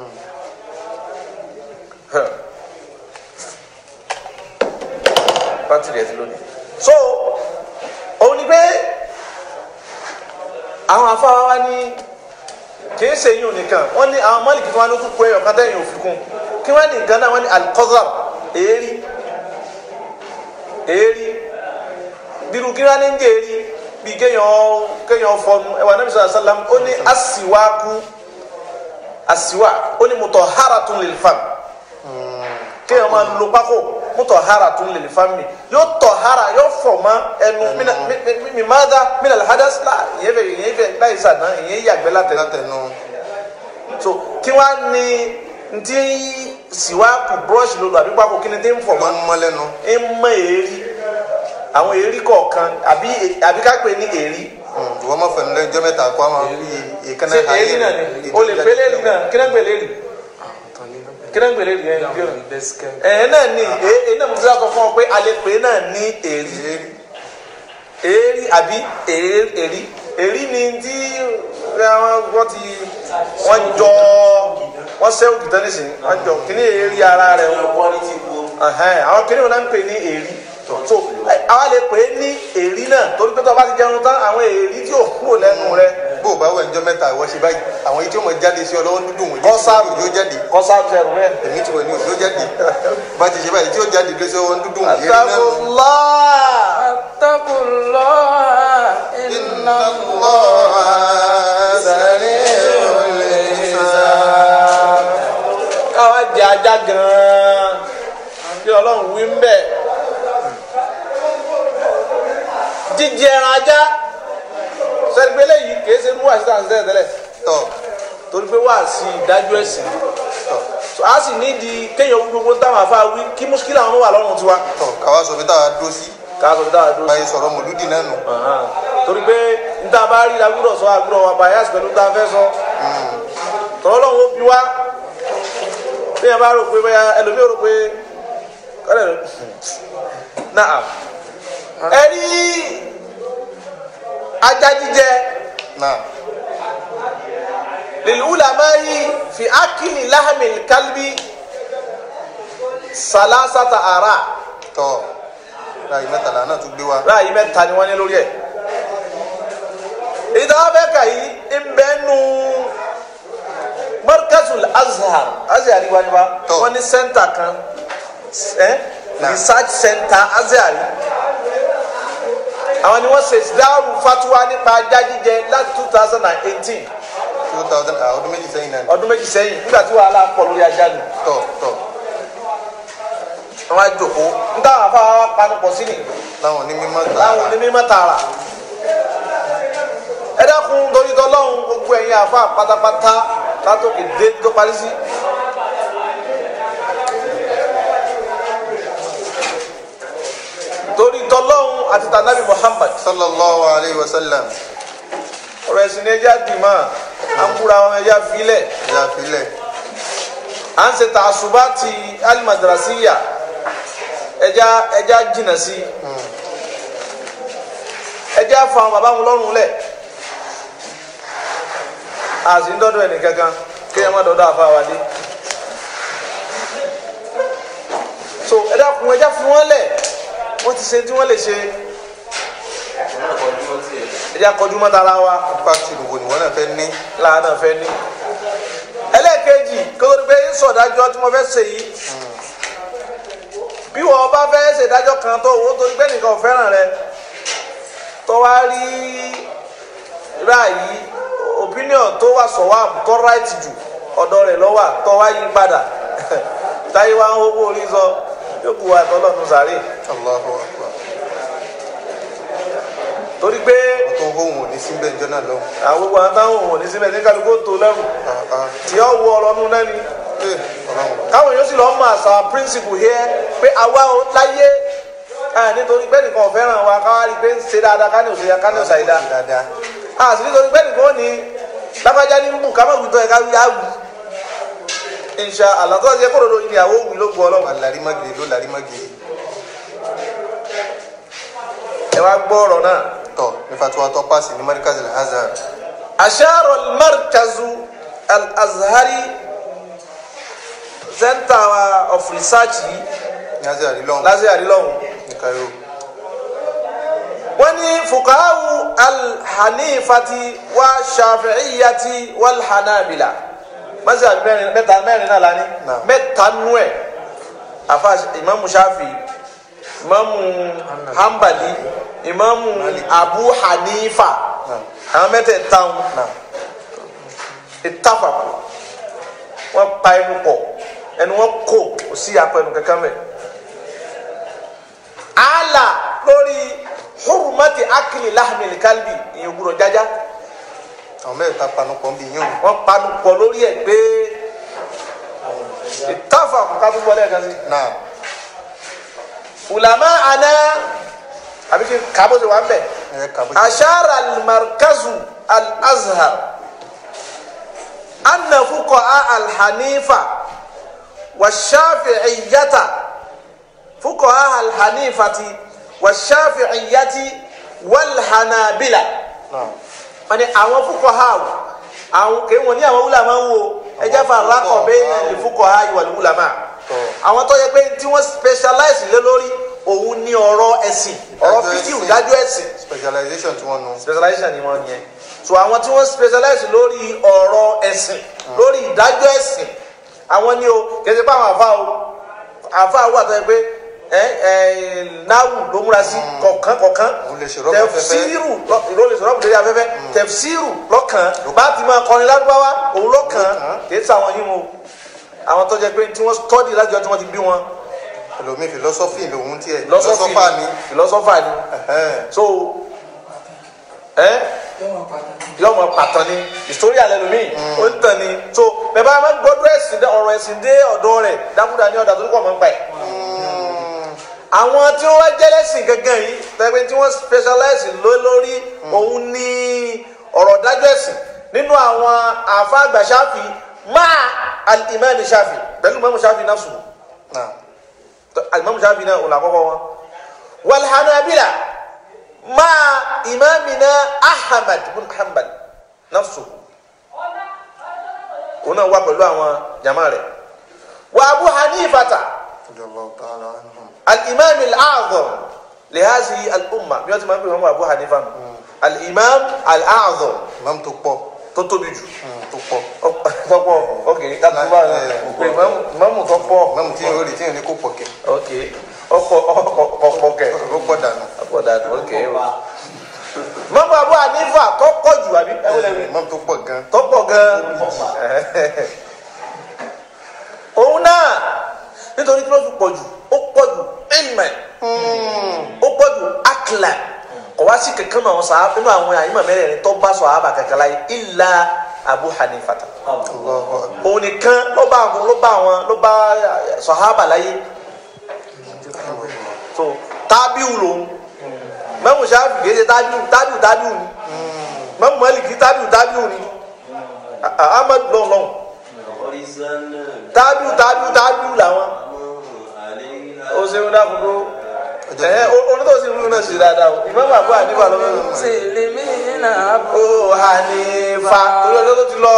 Huh. bátìrì ẹ ti lónìí. so òun ni pé àwọn afáwa wa ní kì í ṣe yín nìkan wọ́n ní àwọn mọ́lìkì tí wọ́n ní kúkú ẹ̀yọ̀ kan tẹ̀yìn òfin kún kí wọ́n ní nǹkan náà wọ́n ní alikọ́sàr èérí èérí bírú kí wọ́n ní ń jẹ́ èérí bíi kéèyàn kéèyàn fọnu ẹ̀wà nàbí sọ̀rọ̀ sálám ó ní asiwaaku asiwa ó ní mutahharatun lil fam kéèyàn máa lo pákó mutahharatun lil fami yóò tọ̀hárà yóò fọ̀ mọ́ ẹnu mina mi- mi- mi máa dá mina alhadas la ìyẹn fẹ́ ìyẹn fẹ́ láì sàdán ìyẹn yàgbẹ́ látẹ̀ látẹnu so kí wá ní ntí siwaaku brush lolo àbí pákó kí ni tí ń fọ̀ mọ́ wọn mọ lẹ́nu ń mọ èrí àwọn èrí kọ̀ọ̀kan àbí àbí ká pè ní èrí ìwọ mọ fẹnu lẹ́jọ́ mẹ́ta kó àwọn ìkànnì ṣe èrí náà ni o lè pélé rí náà kí náà gbèlè rí kí náà gbèlè rí yẹn bí ọ̀nà ẹ̀ náà ni èé náà mo ti sọ fún ọ pé a lè pè é náà ní èrí èrí àbí èrí èrí èrí ni tí wọ́n ti wọ́n jọ wọ́n sẹ́wọ̀n kìtọ́ nísìnyí wọ́n jọ kí ni èrí ara rẹ̀ wọ́n Ẹhẹ́n, àwọn kìnìún náà ń pè ní èrí so ẹ, àwa lè pè é ní èrí náà torí pé tó o bá ti jẹun tán àwọn èrí tí ò kúrò lẹ́nu rẹ bó o bá wẹ̀ ǹjọ́ mẹ́ta ìwọ ṣe báyìí àwọn yìí tí ó mọ jáde sí ọ lọ́wọ́ dúdú wọn kọ́sáàbù yóò jáde kọ́sáàbù ẹ̀rù rẹ. èmi ti wẹ̀ ní òjò jáde bá ti ṣe báyìí tí ó jáde lé sí ọwọ́ dúdú wọn yẹn náà nù. Astaghfirullah. اتقوا الله إن káwa jẹ ajá gan-an bí ọlọ́run wí ń bẹ̀. jíjẹ ẹran ajá sẹ́gbẹ́lẹ́ yìí kìí ṣe mú àṣìṣe àṣìṣe tẹ́lẹ̀ tọ torí pé wà sí ìdájọ́ ẹ̀sìn So, a sì nídìí kéèyàn wí gbogbo táwọn afá wí kí mùsùlùmí àwọn wà lọ́rùn tiwa tọ káwa sọ pé táwa dúró sí káà sọ dáa dúró sí. báyìí sọ̀rọ̀ mọ̀lúdì náà nù. Ahan. torí pé níta bá rí lágbúrò sọ àgbúrò wa bàyàs pẹ̀lú tá a fẹ́ sọ tọ́lọ́ lọ́wọ́ bí wá téèyàn bá rò pé bẹ́ẹ̀ ẹlòmíì rò pé kọ́lẹ̀ rẹ̀ náà ẹ rí ajá jíjẹ náà lil'ulama'i fi akili lahamil kalbi salasata ara tọ láyé mẹ́tàlá náà tún gbé wa. ráàyè mẹ́ta ni wọ́n ní lórí ẹ̀ èyí tó wá fẹ́ kà yìí ń bẹ́ nu markazul azhar azhar wa ni wa Tọ́. wọ́n ní center kan eh? Náà. research center azhar àwọn ni wọ́n ṣe dáhùn fatuwa nípa ajá jíjẹ láti two thousand and eighteen two thousand ah ọdún méjì sẹ́yìn náà ni. ọdún méjì sẹ́yìn nígbà tí wàhálà pọ̀ lórí ajá ni tọ tọ wọ́n á jòkó ń táwọn afáwọn panupọ̀ sí ni láwọn onímọ̀ láwọn onímọ̀ tààrà ẹ dákun torí tọlọ́hún gbogbo ẹ̀yin àfa pátápátá látòkè dé tó parí sí. torí tọlọ́hún àti tànàbí Muhammad sallallahu alayhi wa sallam ọ̀rọ̀ ẹ̀sìn ní ẹja dìímọ̀ à ń kúra wọn ẹja filẹ̀ ìyá filẹ̀ à ń ṣe tàṣùbá ti alimadrasiya ẹja ẹja jìnnà sí ẹja fa àwọn bàbá wọn lọ́rùn lẹ̀ àti ń dọ́dọ̀ ẹnì kankan kéèyàn má dọ́dọ̀ àfa wa dé so ẹ dákun ẹja fún wọn lẹ̀ wọ́n ti ṣe tí wọ́n lè ṣe ẹja kọjú mọ́ta ara wa pàtì ìdìbò ni wọ́n náà fẹ́ ní. làánà fẹ́ ní. ẹlẹ́ẹ̀kejì kótó ni pé sọ̀dájọ́ tí mo fẹ́ ṣe yìí bí wọ́n bá fẹ́ ṣèdájọ́ kan tó owó torí pé nìkan ò fẹ́ràn rẹ tó wá rí ráàyè opinion tó wà sọ̀wọ́ tó right jù ọ̀dọ̀ rẹ̀ lọ́wọ́ tó wá yí padà táyé wá ń hó orí sọ yóò kú wa tọ́lọ́nu sàárè Allahu akbar. torí pé wọ́n tó ń hóhùn òní síbẹ̀ ìjọ náà lọ. àwọn gbogbo àwọn táwọn òun ò ní síbẹ̀ ní kálukú tó lẹ́rù tí ó wọ ọlọ́nu náà ni. ọlọ́run káwọn èèyàn sì lọ mọ àṣà principle here pé àwa ò láyé ẹ nítorí pé nìkan ò fẹ́ràn wa káwá rí i pé ń ṣe dáadáa ká ní òṣèlú ká ní òṣèlú dáa dáadáa. a sì nítorí pé nìkan ò ní lágbájá ní mú ká má wùtọ́ ẹ̀ ká wí á wù insha Allah tó ṣe kórodo ìyàwó wù ló gbọ́ ọlọ́run alarimagiri ló larimagiri. ẹ wá gbọ́ ọ̀rọ̀ náà. tọ ní fatiwa tó paasi ní marikaz al-azhar. أشار المركز الأزهري Center of Research yìí ní azhar lọ́hùn lásìkò àdìlọ́hùn ní cairo. wọ́n ní fukahawu alhanifati wa shafi'iyati wal hanabila mọ́sí àbí mẹ́rin mẹ́ta mẹ́rin náà lání Naam. mẹ́ta nú ẹ̀ afa imamu shafi imamu hanbali imamu abu hanifa àwọn mẹ́tẹ̀ẹ̀ta wọn Naam. ìtafàkù wọn pa ẹnu pọ̀ ẹnu wọn kò kò sí apẹ ẹnu kankan mẹ ala lórí hurumati akili lahmil kalbi ìyẹn gbúdọ̀ jájá àwọn mẹ́ta panupọ̀ ń bí yín o. wọn panu pọ̀ lórí ẹ pé ìtafàkù ká tún wọlé ẹ̀ka sí náà ulama ana àbí kí kábọ̀ sí wa ń bẹ̀ ẹ kà bó ṣe. ashara almarkazu alazhar anna fuqaha alhanifa والشافعية فقهاء الحنيفة والشافعية والحنابلة náà wọ́n ní àwọn fuqaha àwọn kì í wọ́n ní àwọn ulama wo ẹjẹ́ faraqo bayna al-fuqaha wal-ulama Tọ́. àwọn tó yẹ pé tí wọ́n specialize lé lórí òun ní ọ̀rọ̀ ẹ̀sìn ọ̀rọ̀ Ìdájọ́ fíkì ẹ̀sìn. ìdájọ́ ẹ̀sìn specialization tí wọ́n nu. specialization ni wọ́n yẹn so àwọn tí wọ́n specialize lórí ọ̀rọ̀ ẹ̀sìn lórí ìdájọ́ ẹ̀sìn àwọn ni o kẹsì pé àwọn àfa o àfa wà tó yẹ pé ẹ ẹ náwù ló múra sí kọ̀ọ̀kan kọ̀ọ̀kan Òun lè ṣe rọ́pò afẹ́fẹ́. tẹfsiru lọ- ìró lè ṣe rọ́pò lórí afẹ́fẹ́ tẹfsiru lọ́kàn bá ti máa kọrin lárúbáwá òun lọ́kàn Lọ́kàn. kì í sàwọn yìí mo àwọn tó jẹ pé tí wọ́n study láti ọjọ́ tí wọ́n ti bí wọn ẹlòmíì philosophy lòun tiẹ̀ philosophy philosopher ni. philosopher ni Ẹ̀hẹ́n. so ẹ yóò mọ pàtàn ni ìsórí alẹ́ lomi ó ń tàn ni so bẹ́ẹ̀ bá máa ń gbọ́dọ̀ ẹ̀sìn dé ọ̀rọ̀ ẹ̀sìn dé ọ̀dọ̀ rẹ̀ dákúdà ní ọ̀dà tó kọ̀ mọ́ ń pa ẹ̀. àwọn tí wọ́n wá jẹ́lẹ́sìn gangan yìí tẹ́gbẹ́ tí wọ́n specialize ló lórí òun ní ọ̀rọ̀ dájọ́ ẹ̀sìn nínú àwọn àfa àgbà ṣáfì máa al-imam ṣáfì pẹ̀lú mọ́mú ṣáfì náà sùn náà alimami shafi náà òun àkọ́kọ́ wọn walhanabila máa imamina ahmad bin hanbal nafsu òun náà wà pẹ̀lú àwọn jama rẹ̀ wa abu hanifata radiyallahu ta'ala anhum. al-imam al-a'zam lihazi al-umma bí wọ́n ti máa ń pè wọ́n abu hanifa nù al-imam al-a'zam imam tó pọ̀ tó tóbi jù mm, tó pọ̀ tọ́pọ̀ ok láti bá pé imamu tọ́pọ̀ imam tí yóò rí tí yóò ní kó pọ̀ kẹ̀ ok ọkọ̀ ọkọ̀ kẹ̀. ó pọ̀ dànù. Abuja ok o. Mọ́mọ́ Abu Hanifa kọ́kọ́ jù àbí ẹwúlẹ́wì imam tó pọ̀ gan. tó pọ̀ gan. Òun náà nítorí kí ló fi pọ̀ jù ó pọ̀ jù ilmẹ̀ ó pọ̀ jù akla kò wá sí kankan náà sàá nínú àwọn àyìnbó mẹ́rẹ̀ẹ̀rin tó bá sọ àbá kankan láyé illa Abu Hanifa ta. Allahu akbar. Òun nìkan ló bá àwọn ló bá àwọn ló bá sọ̀hábà láyé so tábíù lòun mẹ́mú sáfì kìí ṣe tábíù tábíù tábíù ni mẹ́mú mẹ́lìkì tábíù tábíù ni Ah, ahmed lọ́n lọ́n tábíù tábíù tábíù làwọn ó ṣe ń dákúndó Ọjọ́ ẹ onítọ̀ sí ìlú náà ṣe dáadáa o ìmọ̀mù àbúrò àníbà lọ́wọ́ Muslimina ó hànífà torí ọjọ́ tó ti lọ.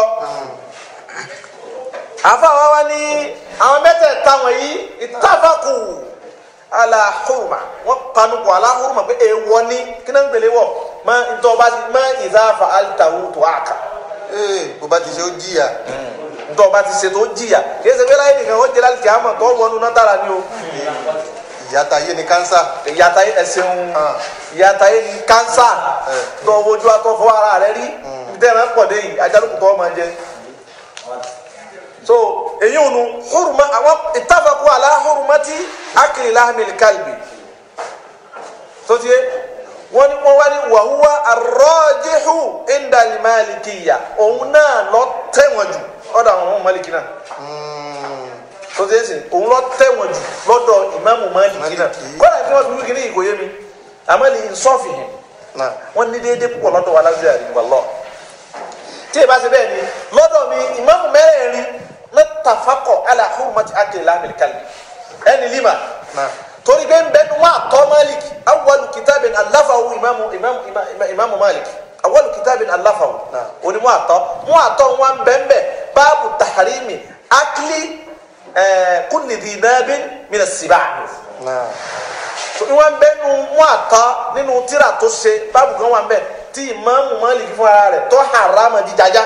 àfa wa wá ní àwọn mẹ́tẹ̀ẹ̀ta wọ̀nyí ìtàfàkù alahuruma wọ́n panu kọ alahuruma pé èèwọ̀ ni kí náà ń gbèlè wọ̀ mọ ntọ́ba mọ ìdáfà alitawu tó àkà ee bó bá ti ṣe ó jìyà. ntọ́ba ti ṣètò jìyà kí ẹsẹ̀ wẹ́lá yìí nìkan wọ́n jẹ́ láti kí á mọ̀ tó wọnú náà dára ni o ìyàtà yé ni kánsà. ìyàtà yìí ẹsẹ̀ ń Ah. ìyàtà yìí ni kánsà tó wojú atọ́ fọ́ ara rẹ rí ntẹ́rẹ̀ pọ̀ dé yìí ajálùkù tó máa jẹ so èyí ò nu huruma àwọn ìtàfàkù àlà hurumati akili lahmil kalbi tó ti yé wọ́n ní wọ́n wá ní wàhúwá arọ́jíhù indalimalikiyya òun náà lọ tẹ̀wọ̀n jù ọ̀dọ̀ àwọn ọmọ maliki náà tó ti yé sìn òun lọ tẹ̀wọ̀n jù lọ́dọ̀ ìmáàmù maliki náà Maliki. kọ́lá tí wọ́n fi wíkì ní ìkòyé mi àmọ́ ní nsọ́ọ̀fì yẹn náà wọ́n ní déédéé púpọ̀ lọ́dọ̀ wa lájú àrí wàlọ́ tí ì bá ṣe bẹ́ẹ̀ ni lọ́dọ̀ mi ìmáàmù mẹ́rẹ̀ẹ̀rin mẹ́tàfákọ̀ ala hurmati akili lahmil kalbi ẹni lima náà torí bẹ́ẹ̀ bẹ́ẹ̀ ni wọ́n àtọ́ malik awalu kitabin alafawu imamu imamu ima- imamu malik awalu kitabin alafawu Naam. oni wọ́n àtọ́ wọ́n àtọ́ wọn bẹ́ẹ̀ bẹ́ẹ̀ báàbù taharimi akili ẹ̀ẹ́ kulli dhi nabin mina siba náà so ìwọ̀n bẹ́ẹ̀ nu wọ́n àtọ́ nínú tíra tó ṣe báàbù kan wà bẹ́ẹ̀ tí ìmáàmù Málìkì fún ara rẹ̀ tó harama jíjájá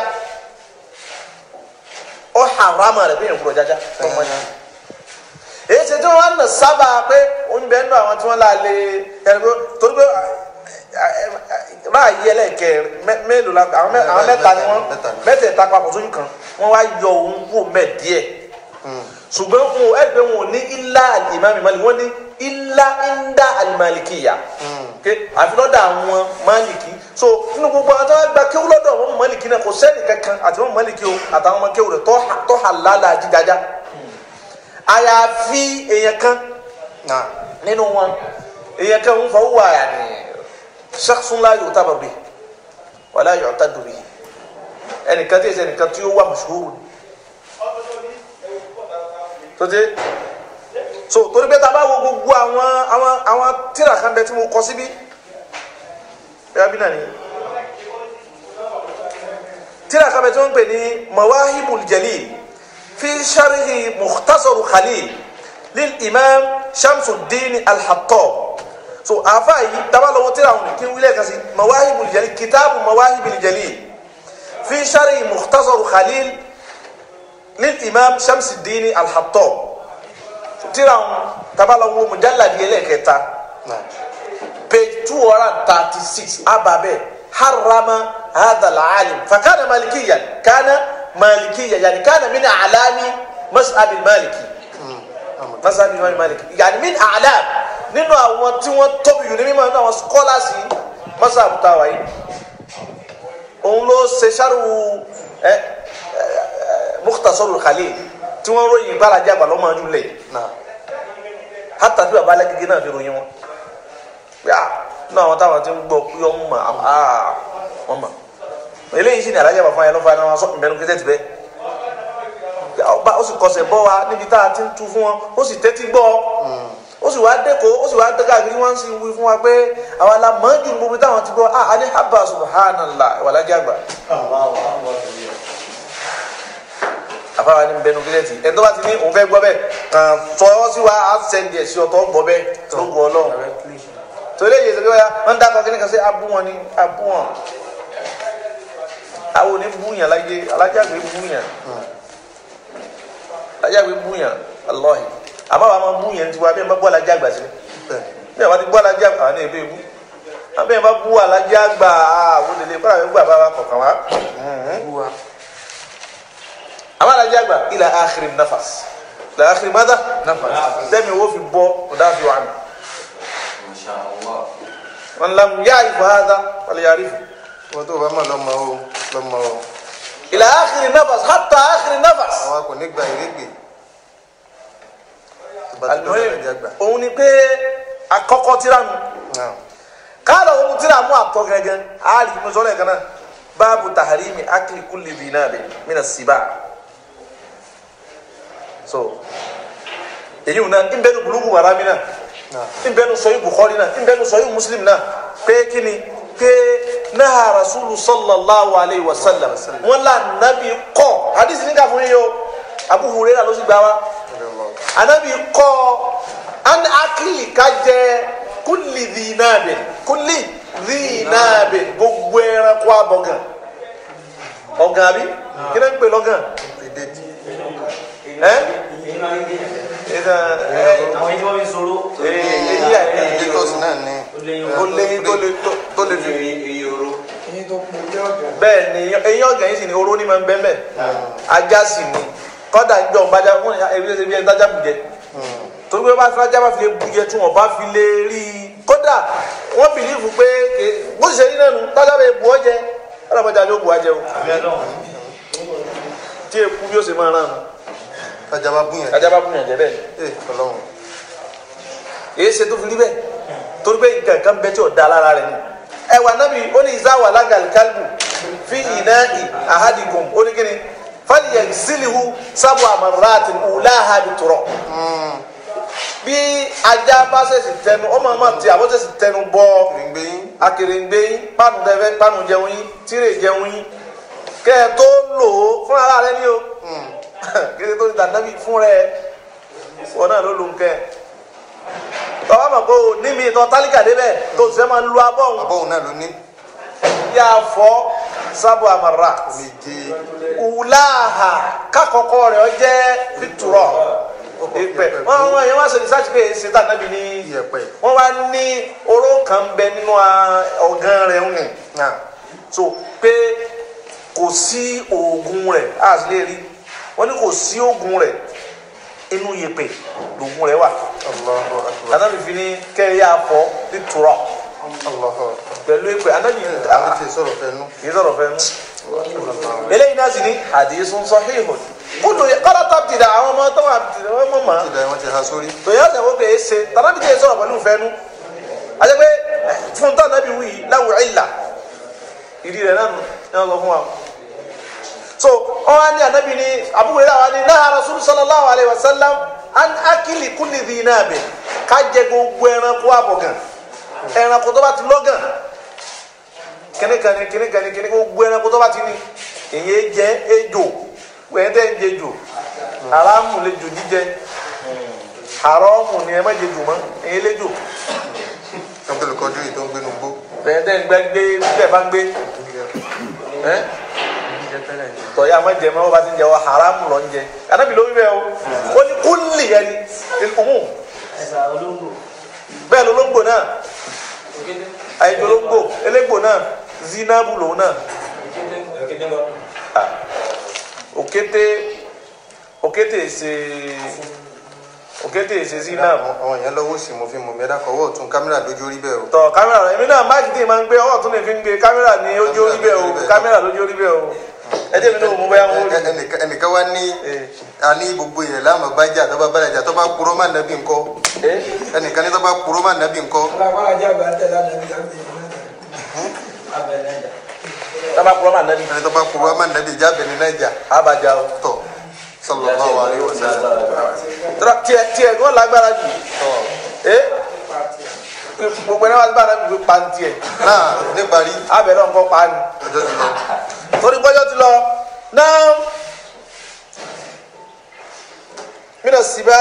ó harama rẹ̀ bí èèyàn kúrò jájá tó mọ́ ní. èyí ṣe tí wọ́n nà sábà pé oúnjẹ nínú àwọn tí wọ́n là lè ẹni pé torí pé ráàyè ẹlẹ́kẹ̀ mélòó la àwọn mẹ́- àwọn mẹ́ta ni wọ́n Mẹ́ta ni. mẹ́tẹ̀ẹ̀ta papọ̀ sójú kan wọ́n wá yọ òun kú mẹ́ díẹ̀ ṣùgbọ́n wọn ò ẹgbẹ́ wọn ò ní ilá ìmáàmì Málìkì wọ́n ní ilá ńdá àlìmálìkìyà ké àfi lọ́dọ̀ àwọn Málìkì so nínú gbogbo àwọn tó wá gba kéwú lọ́dọ̀ wọn Málìkì náà kò sẹ́ni kankan àti wọn Málìkì o àtàwọn ọmọ kéwú rẹ̀ tó hà lálà jíjájá àyàfi èèyàn kan náà nínú wọn èèyàn kan ń fọ wà yàní shakhsun la yu'tabar bihi wala yu'taddu bihi ẹnìkan tí èsì ẹnìkan tí ó wà mashhur tó dé so torí pé tá a bá wo gbogbo àwọn àwọn àwọn tíra kan bẹ tí mo kọ síbí bẹ́ẹ̀ bí náà ni tíra kan bẹ tí wọ́n ń pè ní mawahibul jalil fi sharhi mukhtasaru khalil lil imam shamsuddin al-hattab so àfa yìí tabalọ́wọ́ tíra wọn kí n wílẹ̀ kan sí mawahibul jalil kitaabu mawahibul jalil fi sharhi mukhtasaru khalil lil imam shamsuddin al-hattab tíra wọn tabalọ́wọ́ mujalladi ẹlẹ́kẹta náà page two hundred and thirty six ababe harama هذا العالم فكان مالكيا كان مالكيا يعني كان من اعلام مذهب المالكي مذهب الامام المالكي يعني من اعلام nínú àwọn tí wọ́n tóbi jù ní mímọ̀ nínú àwọn scholars yìí mọ́sáàbù táwa yìí òun ló ṣe ṣáàrù ẹ ẹ Mukhtasarul Khalil tí wọ́n ròyìn gbáradì àgbà lọ́mọ ọdún lẹ̀ náà hátà tí baba alágége náà fi ròyìn wọn pé à náà àwọn táwọn ti ń gbọ́ pé ọmọ mà á wọn mà eléyìí sì ní alájà bàbá yẹn lọ́fà náà wọn sọ ìbẹnu kí tẹ́tì bẹ́ẹ̀ ọba ó sì kọsẹ̀ bọ́ wa níbi tá a ti ń tu fún wọn ó sì tẹ́tí gbọ́ ó sì wá dẹ́kọ̀ ó sì wá dẹ́kọ̀ àgbẹ̀ wọ́n sì wí fún wa pé àwa la mọ̀ jù gbogbo táwọn ti gbọ́ à á ní haba subhanallah ìwàlájà àgbà àfáwa ní bẹnu kílẹ̀tì ẹni tó bá ti ní òun fẹ́ gbọ́ bẹ́ẹ̀ kàn tọ́ sí wa á sẹ́ndì ẹ̀ sí ọ̀tọ̀ gbọ́ bẹ́ẹ̀ tó gbọ́ ọlọ́run torí èyí ṣe pé wọ́n wọ́n ń dákọ̀ kíní kan sí abú wọn ni abú wọn àwọn òní búyàn láyé alájàgbé búyàn alájàgbé búyàn alọ́hì àmọ́ àwọn máa búyàn ti wá bí ẹ bá bú alájàgbà sí bẹ́ẹ̀ bí ẹ bá ti bú alájàgbà àwọn èèbè bú àbí ẹ bá bú alájàgbà àwọn olè lè kọ́ra àwọn gbà bá wa kọ̀ọ̀kan wá àwọn alájàgbà ila akhiri nafas ila akhiri mada nafas dẹ́mi wo fi bọ́ ọ̀dà fi wà mí. Masha Allah. من لم يعرف هذا فليعرفه wọ́n tó bá mọ̀ lọ́mọ o lọ́mọ o إلى آخر النفس حتى آخر النفس àwọn kò ní gba ìrégbè tó bá ti dọ́gba المهم ẹ̀jẹ̀ gbà òun ni pé àkọ́kọ́ tíra nù náà káàdà òun tíra mú àtọ́ gẹ́gẹ́ àárí mo sọ lẹ́ẹ̀kan náà báàbù taharimi akli kulli dhi nabi mina siba so èyí wọn náà ń bẹnu bulugu marami náà náà ń bẹnu sọyí bukhari náà ń bẹnu sọyí muslim náà pé kíni pé náà rasulu sallallahu alayhi wa sallam wọn là nàbí kọ hadith ní ká fún yín o abu hurairah ló sì gbà wá anabi kọ an akili ka jẹ kulli dhinabin kulli dhinabin gbogbo ẹranko abọgàn ọgàn àbí kí ló ń pè lọgàn ìdèjì ẹ ẹ ẹ Àwọn ìjọba mi sọ̀rọ̀. èyí àyè ìdètòsí náà ní ó lé tó lé tó- tó lé fi Iye oró. bẹ́ẹ̀ ni eyín ọ̀gàn yìí sì ni oró ní máa ń bẹ́ẹ̀ bẹ́ẹ̀ ajá sì ni kọ́dà ń jọ bájá fún ebi ṣe bí ẹni tájá bùjẹ torí pé bá fi ajá bá fi lè bùjẹ tí wọn bá fi lè rí i kódà wọ́n bìlífù pé ké- bó ṣe rí náà nù tájá bẹ bù ọ́ jẹ ọlọ́mọdé ajá ó bù á jẹ o tí èkú bí ó ṣe máa rán nù ọjà bá búyàn ajá bá bùyàn jẹ bẹ́ẹ̀ ni ẹ ọlọ́run èyí ṣe tó fi rí bẹ́ẹ̀ torí pé nǹkan kan bẹ tí ò da lára rẹ̀ ni ẹ wà nábì ó ní ìzáwà lágàlì kálíbù fi ìná ì àhádìgùn ó ní kíni fàlìyàn sílìhù sábò àmàràtì ùláhà bí tùrọ̀ bí ajá bá ṣèṣì tẹnu ọmọ ọmọ tí àbọ̀ ṣèṣì tẹnu bọ ìrìngbé yín akèrèǹgbè yín pánù tẹfẹ pánù jẹun yín tírè jẹun yín kẹ ẹ tó lò ó fún ara rẹ ní o kí ẹ tó ti dànàbí fún rẹ wọn náà ló lò ń kẹ tọ́wọ́ mọ̀ pé o ní mi tọ́ tálíkà débẹ̀ tó ti fẹ́ máa lu abọ́ òun àbọ̀wò náà ló ní yà fọ́ sábò àmàrà méje wùláhà kákọ̀ọ́kọ́ rẹ̀ ọ jẹ́ fiturọ̀ ìpè wọn wọn yẹn wá ṣe research pé ṣètà nàbì ní iyẹ̀pẹ̀ wọn wá ní oró kan bẹ nínú a- ọ̀gán rẹ̀ ń rìn náà so pé kò sí oògùn rẹ̀ a sì lè rí wọn ní kò sí oògùn rẹ̀ inú yèpè lóògùn rẹ̀ wà Allahu akbar anabi fi ní kẹrìí àfọ fiturọ̀ Allahu akbar pẹ̀lú ìpè anabi àwọn tí ì sọ̀rọ̀ fẹ́nu kì í sọ̀rọ̀ fẹ́ nu eléyìí náà sì ní hadithun sahihun kúndùn yẹ kọ́lá tó ti dà àwọn ọmọ tó wà tìrẹ wọn mọ̀ mọ́ ti da wọn ti ha sórí tòyẹ́ ọ̀sẹ̀ wo kèé ṣe tàbí kèé sọ̀rọ̀ pẹ̀lú ìfẹ́ nu àti pé fún tán nàbí wí láwùrọ̀ ìlà ìdí rẹ̀ náà nù ní wọn sọ fún wa. so wọn wá ní ànábì ní àbúrò yìí àwọn ní náà rasul sallallahu alayhi wa sallam an akili kulli dhi nabi ká jẹ gbogbo ẹranko àbọ̀gàn ẹranko tó bá ti lọ́gàn kìnìkanì kìnìkanì kìnìkanì gbogbo ẹranko tó bá ti ní èyí jẹ ejò wẹ́n tẹ́ ń jẹ jò haramu lè jò jíjẹ haramu ni ẹ má jẹ jò mọ́ èyí lè jò Abdul Qadir yìí tó ń gbénu gbó wẹ́n tẹ́ ń gbẹ́ gbé tẹ́ bá ń gbé ẹ́ tọ́yà má jẹ mọ́ bá ti ń jẹ wọ́n haramu lọ ń jẹ anábì ló wí bẹ́ẹ̀ o ó ní kúlì yẹn ni ìkùmù bẹ́ẹ̀ ló lóńgbò náà àyèjò lóńgbò elégbò náà zinabu lòun náà Ah. òkété òkété ṣe òkété ṣe zinabu àwọn àwọn èèyàn lọ́wọ́ sí mo fi mọ̀ mẹ́ta kọ́wọ́ ọ̀tún kámẹ́rà lójú orí bẹ́ẹ̀ o tọ kámẹ́rà rẹ èmi náà máàkì tí ì máa ń gbé ọwọ́ tún lè fi ń gbé kámẹ́rà ní ojú orí bẹ́ẹ̀ o kámẹ́rà lójú orí bẹ́ẹ̀ o ẹ jẹ́ mi náà mo bẹ́ẹ̀ wọ́n rí Ẹ- ẹnìkan ẹnìkan wá ní Eh. a ní gbogbo yẹn láàmú bájà tó bá bá jà tó bá kúrò má nàbí ńkọ́ ẹ ẹnìkan ní tó bá kúrò má nàbí ńkọ́ tábà kúrọ́ máa nàbí ẹni tó bá kúrò má nàbí jábẹ̀ ní nàìjà àbàjá o tọ̀ sallallahu alaihi wasallam tọ́lá tiẹ̀ tiẹ̀ kí wọ́n lágbára jù tọ̀ ẹ gbogbo ẹni wá sí bára gbogbo pa ní tiẹ̀ náà níparí abẹ náà nǹkan pa ni ọjọ́ ti lọ torí gbọ́jọ́ ti lọ náà mina siba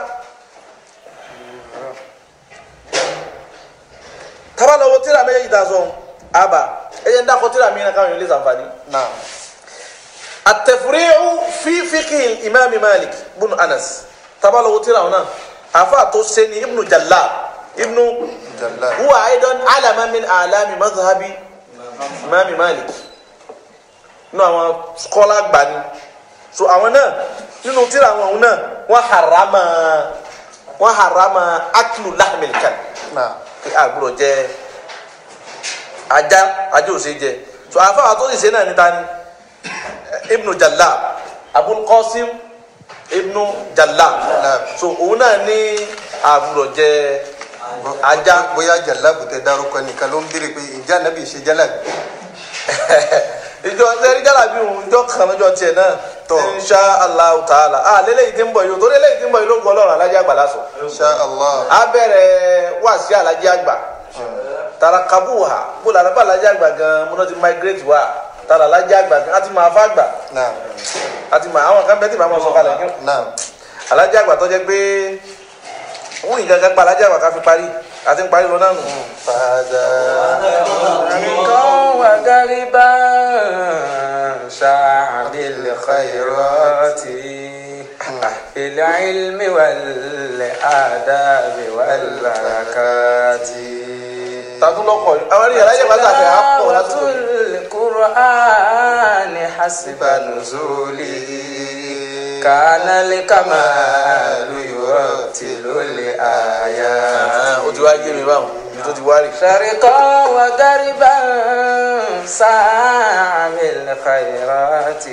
taba lọ wo tíra méjèèjì ta sọ aba ẹ jẹ́ ń dákọ̀ tíra mi náà káwọn yóò lè sànfàní. náà التفريع في فقه الإمام مالك بن أنس تبع له تراونا أفاتو سني ابن جلاب ابن jàlá هو أيضا علم من أعلام مذهب إمام مالك nínú àwọn skọ́lá gbani so àwọn náà nínú tíra àwọn òun náà wọ́n harama wọ́n harama aklu lahmilkan náà pé àgbúrò jẹ ajá ajá ò ṣe jẹ so àfáà tó sì ṣe náà níta ni ibnu jalab abul qasim ibnu jalab so òun náà ní àgbúrò jẹ ajá bóyá jàlábù tẹ dárúkọ nìkan ló ń béèrè pé ìjà nàbì ṣe jálàbì ìjọ sẹ́rí jálàbí òun ìjọ kan lọ́jọ́ tiẹ̀ náà Tọ́. insha allah ta'ala ah lélẹ́yìí tí ń bọ̀ yìí o torí lélẹ́yìí tí ń bọ̀ yìí ló gbọ́ ọlọ́run alájẹ́ àgbà lásán insha allah a bẹ̀rẹ̀ wáàsí alájẹ́ àgbà tarakabuha bóla alábà alájẹ́ àgbà gan múná ti migrate wá tara alájẹ́ àgbà gan àti máa fà gbà náà àti máa àwọn kan bẹ́ẹ̀ tí màá mọ̀ sọ kalẹ̀ kí náà alájẹ́ àgbà tó jẹ́ pé wọ́n yìí gangan pa alájẹ́ àgbà ká fi parí àti ń parí lọ náà nù. fàdà عمقا وقربا سعى بالخيرات في العلم والآداب والبركات tàdúlọ́kọ̀ àwọn ènìyàn alájẹ́ àgbà tàbí àpò تلاوة lásìkò القرآن حسب نزوله كان الكمال يرتل الآيات ó ti wá yé mi báwọn ibi tó ti wá rè. شرقا وغربا سعى بالخيرات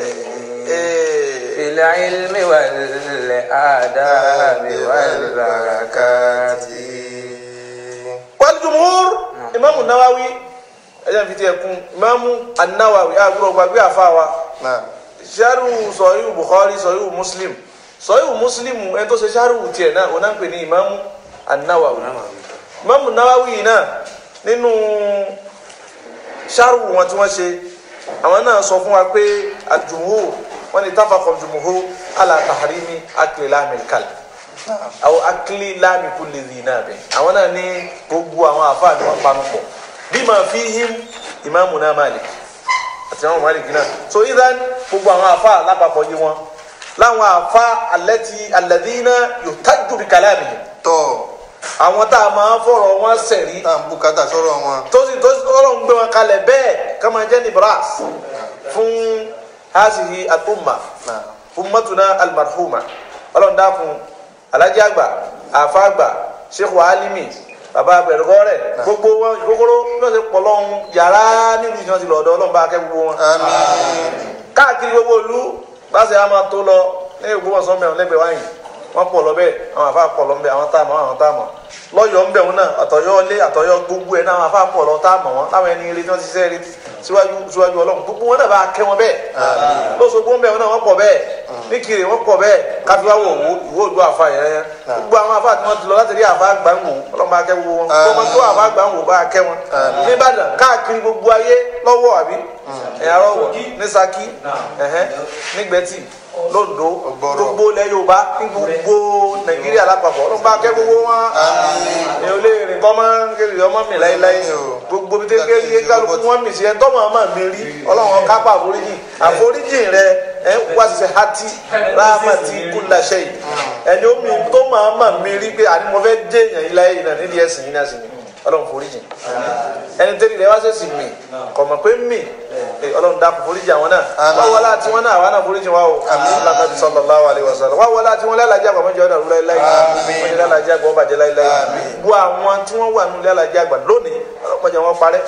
في العلم والآداب والبركات walijumhur imaamu nawawi ẹjẹ fi tiẹ̀ kún imaamu anawawi agbúrò gbàgbé àfàwà náà sharu sọyìí bukhari sọyìí muslim sọyìí muslim ẹni tó ṣe sharu tiẹ̀ náà wọn náà ń pè ní imaamu anawawi imaamu nawawi yìí náà nínú sharu wọn tí wọn ṣe àwọn náà sọ fún wa pé aljumhur wọn ni tafakọ jumhur ala tahrimi akli lahmil kalb àwọn akili láàmì kú lè rìn náà bẹ àwọn náà ní gbogbo àwọn àfáà ni wọn panu pọ̀ bí màá fi him ìmáàmù náà Malik àti àwọn Malik náà so idan gbogbo àwọn afa lápapọ̀ yìí wọn láwọn afa alẹ́tì alladhina yuhtaju bi kalamihim tọ́ àwọn tá a máa fọ̀rọ̀ wọn sẹ̀rí tá à ń bùkátà sọ̀rọ̀ wọn. tó sì tó sì ọlọ́run gbé wọn kalẹ̀ bẹ́ẹ̀ kama jẹ́ ní bras fún hasihi al-umma Náà. ummatuna al-marhuma ọlọ́run dákun alájí àgbà àfa àgbà sheikh alimi baba abẹ̀rẹ̀kọ́rẹ̀ gbogbo wọn ìkókóró lọ́sẹ̀ pọ̀lọ́hún yàrá nílùú ìjọsìn ti lọ́dọ̀ ọlọ́run bá kẹ́ gbogbo wọn àmín. káàkiri gbogbo ìlú báṣẹ a máa tó lọ ní Ògbómọ̀ṣọ́ mẹ́rin lẹ́gbẹ̀ẹ́ wáyìn wọ́n pọ̀ lọ bẹ́ẹ̀ àwọn àfa pọ̀ lọ bẹ́ẹ̀ àwọn táàmù àwọn táàmù lọ́yọ̀ọ́ ń bẹ̀ wọn náà àtọ̀yọ́ ilé àtọ̀yọ́ gbogbo ẹ̀ náà àwọn àfa pọ̀ lọ táàmù wọn láwọn ẹni eré tí wọ́n ti ṣiṣẹ́ eré síwájú síwájú ọlọ́run gbogbo wọn náà bá kẹ́ wọn bẹ́ẹ̀ lọ́sọ̀gbọ́n ń bẹ̀ wọn náà wọ́n pọ̀ bẹ́ẹ̀ níkiri wọ́n pọ̀ bẹ́ẹ̀ káfíwá wò wò ìwó ìlú àfa yẹn yẹn gbogbo àwọn àfa tí wọ́n ti lọ láti rí àfa gbà ń wò ọlọ́run bá kẹ́ gbogbo wọn gbogbo tó àfa gbà ń wò bá kẹ́ wọn nìbàdàn káàkiri gbogbo ayé lọ́wọ́ àbí ẹ̀yà rọ̀wọ̀ ní Ṣakí ẹ̀hẹ́ nígbẹ́tì londo Ọ̀gbọ̀rọ̀. gbogbo ilẹ̀ Yorùbá ní gbogbo Nàìjíríà lápapọ̀ ọlọ́run bá kẹ́ gbogbo wọn èèyàn olè rìn kọ́ máa ń kéré ọmọ mi láéláé gbogbo bí tẹ́lẹ̀ yé kálukú wọn mi sí ẹ tọ́mọ̀ ọmọ mi rí ọlọ́run kápá àforíjì àforíjì rẹ ẹ wá sí hati ráhámàtì kúláṣẹ yìí ẹni omi tó máa mà mí rí pé àní mo fẹ́ jẹ́ èèyàn yìí láyé yìí náà nídìí ẹ̀sìn yìí náà sì ni ọlọ́run foríjì ẹni tẹ́lẹ̀ rẹ wá sẹ́sì mì kọ̀ mọ̀ pé mì eh, ọlọ́run dákun foríjì àwọn náà wá wọlé àti wọn náà àwa náà foríjì wa o Ànábì sallallahu alaihi wasallam wá wọlé àti wọn lálàjì àgbà mọ́jọ́ ọ̀dà rúlá láì wọ́n yẹ lálàjì àgbà ọbàjẹ́ láì láì bu àwọn tí wọ́n wà nílẹ̀ lálàjì àgbà lónìí ọlọ́pàá wọn parẹ́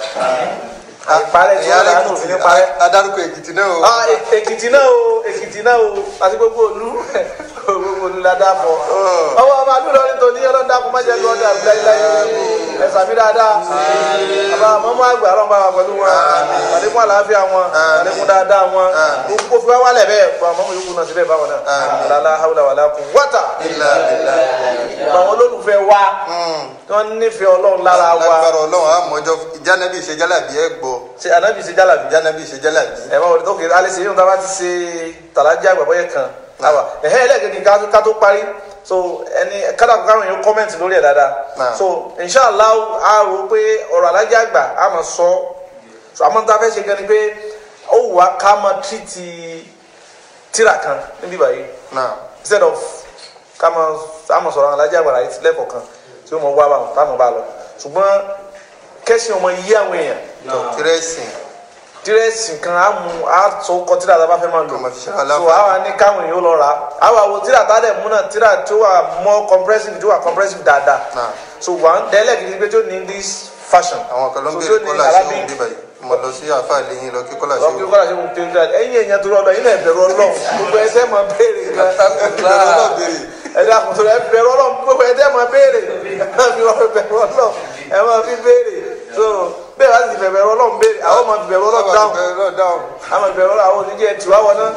àìparẹ́ tí wọ́n làánù òfin ní parẹ́ adarúkọ èkìtì náà o. ah Èk- èkìtì náà o èkìtì náà o àti gbogbo olú gbogbo olú la dáa fọ ọwọ́ ọba àdúrà ní tòní ọlọ́dà kó má jẹ́ kí wọ́n dà láíláí ẹ sàmì dáadáa àbá mọ́mọ́ àgbà ọlọ́run bá wà pẹ̀lú wọn àlékún àlàáfíà wọn àlékún dáadáa wọn gbogbo fi wá wálẹ̀ bẹ́ẹ̀ fún àwọn ọmọ yòókù náà síbẹ̀ báwọn náà lálá haúlà wàlá kù wọ́tà ilà ilà àwọn olólùfẹ́ wa tí wọ́n nífẹ̀ẹ́ ọlọ́run lára wa lágbára ọlọ́run àmọ́jọ́ ìjánabi ìṣèjálàbí ẹ gbọ́ ṣe ànábì ṣe jálàbí ìjánabi ìṣèjálàbí. ẹ máa wọlé tó kéré alẹ́ sèyí nígbà bá ti ṣe tàlájà àgbàbọ̀ yẹn kan àwà ẹ̀hẹ́ ẹlẹ́gẹ̀dì ká tó- ká tó parí so ẹni kádàkùn káwọn èèyàn kọ́mẹ̀ntì lórí ẹ̀ dáadáa Náà. so inshallah a rò pé ọ̀rọ̀ alájà àgbà a máa sọ so àmọ́ tá a fẹ́ ṣe gan ni pé ó wù wá ká máa tírìtì tíra kan níbí báyìí náà instead of ká máa a máa sọ̀rọ̀ alájà àgbà láyé lẹ́kọ̀ọ̀kan tí ó mọ̀ wá bá wọn táwọn bá lọ ṣùgbọ́n kẹ́sìn ọmọ yí àwọn èèyàn tírẹ́sì dírẹ́sì kan á mú á tó kọ tíra tá a bá fẹ́ máa lò Ọmọ fi ṣe so aláǹfààní. àwa ní káwọn èèyàn lọ rà á àwa wo tíra tá a dẹ̀ mú náà tíra tó wà more compressive tó wà compressive dáadáa Náà. so wà á dẹ́lẹ̀ gidi pé tó ní English fashion àwọn kan ló ń so béèrè tó ní kọ́lá ṣé Arabic òun bíbá yìí mo lọ sí àfa àlẹyìn lọ kí kọ́lá ṣé lọ́kì òun. kọ́lá ṣe ń tẹ́ dáadáa ẹ̀yin èèyàn tó rọ́ọ̀dọ̀ yín náà bẹ̀rù Ọlọ́run gbogbo ẹsẹ̀ máa béèrè gan ìbẹ̀rù náà béèrè ẹ̀dá kùtù rẹ̀ bẹ̀rù Ọlọ́run gbogbo ẹsẹ̀ máa béèrè ẹ máa fi ọ̀rọ̀ bẹ̀rù Ọlọ́run ẹ máa fi béèrè so bẹ́ẹ̀ bá sì fẹ́ bẹ̀rù Ọlọ́run béèrè àwọn máa fi bẹ̀rù Ọlọ́run dáhùn ìbẹ̀rù náà dáhùn. ama bẹ̀rù ọ̀rọ̀ àwọn oníjẹ tiwa wọn náà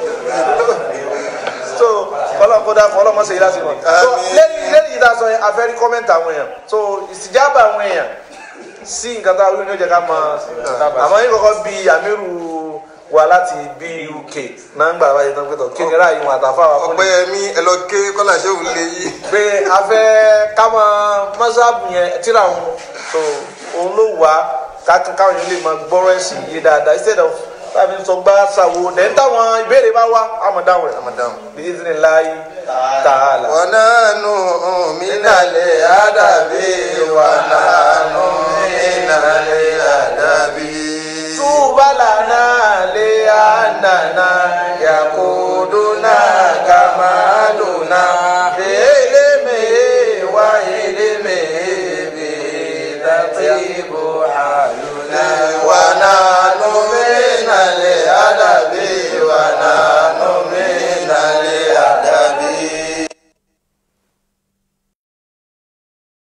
so kọlọ kó dà kọlọ mọ sèyí láti wọn. so Àmín. lẹ́yìn lẹ́yìn yìí dáa sọ yẹn afẹ́rí kọ́mẹ́ntì àwọn èèyàn so ìsìjábà àwọn èèyàn sí nǹkan tá a wíwọ́n ní ó jẹ́ ká máa àmọ́ yín kọ́kọ́ bí amírù wa láti bí UK náà ń gbà wáyé tán pé tọ̀ kí ni ráàyè wọn àtàfà wa fún mi ọpẹ́yẹmí ẹ lọ ké kọ́lá ṣé òun lè yí. pé afẹ́ ká máa mọ́sáàbù yẹn tíra wọn so òun ló wà ká káwọn yẹn lè máa gbọ́rọ̀ ẹ̀sìn yé dáadáa instead of táàbí sọ gbá ṣàwo dẹ̀ ń táwọn ìbéèrè bá wá àmọ̀ dáhùn rẹ̀ Ramadan. bíi ní láyé tààlà. wọn náà nù mí nàlẹ́ àdàbí wọn náà nù mí nàlẹ́ àdàbí. Tuba lana le anana yakuduna kamaluna eleme wa eleme bi tatibu haluna.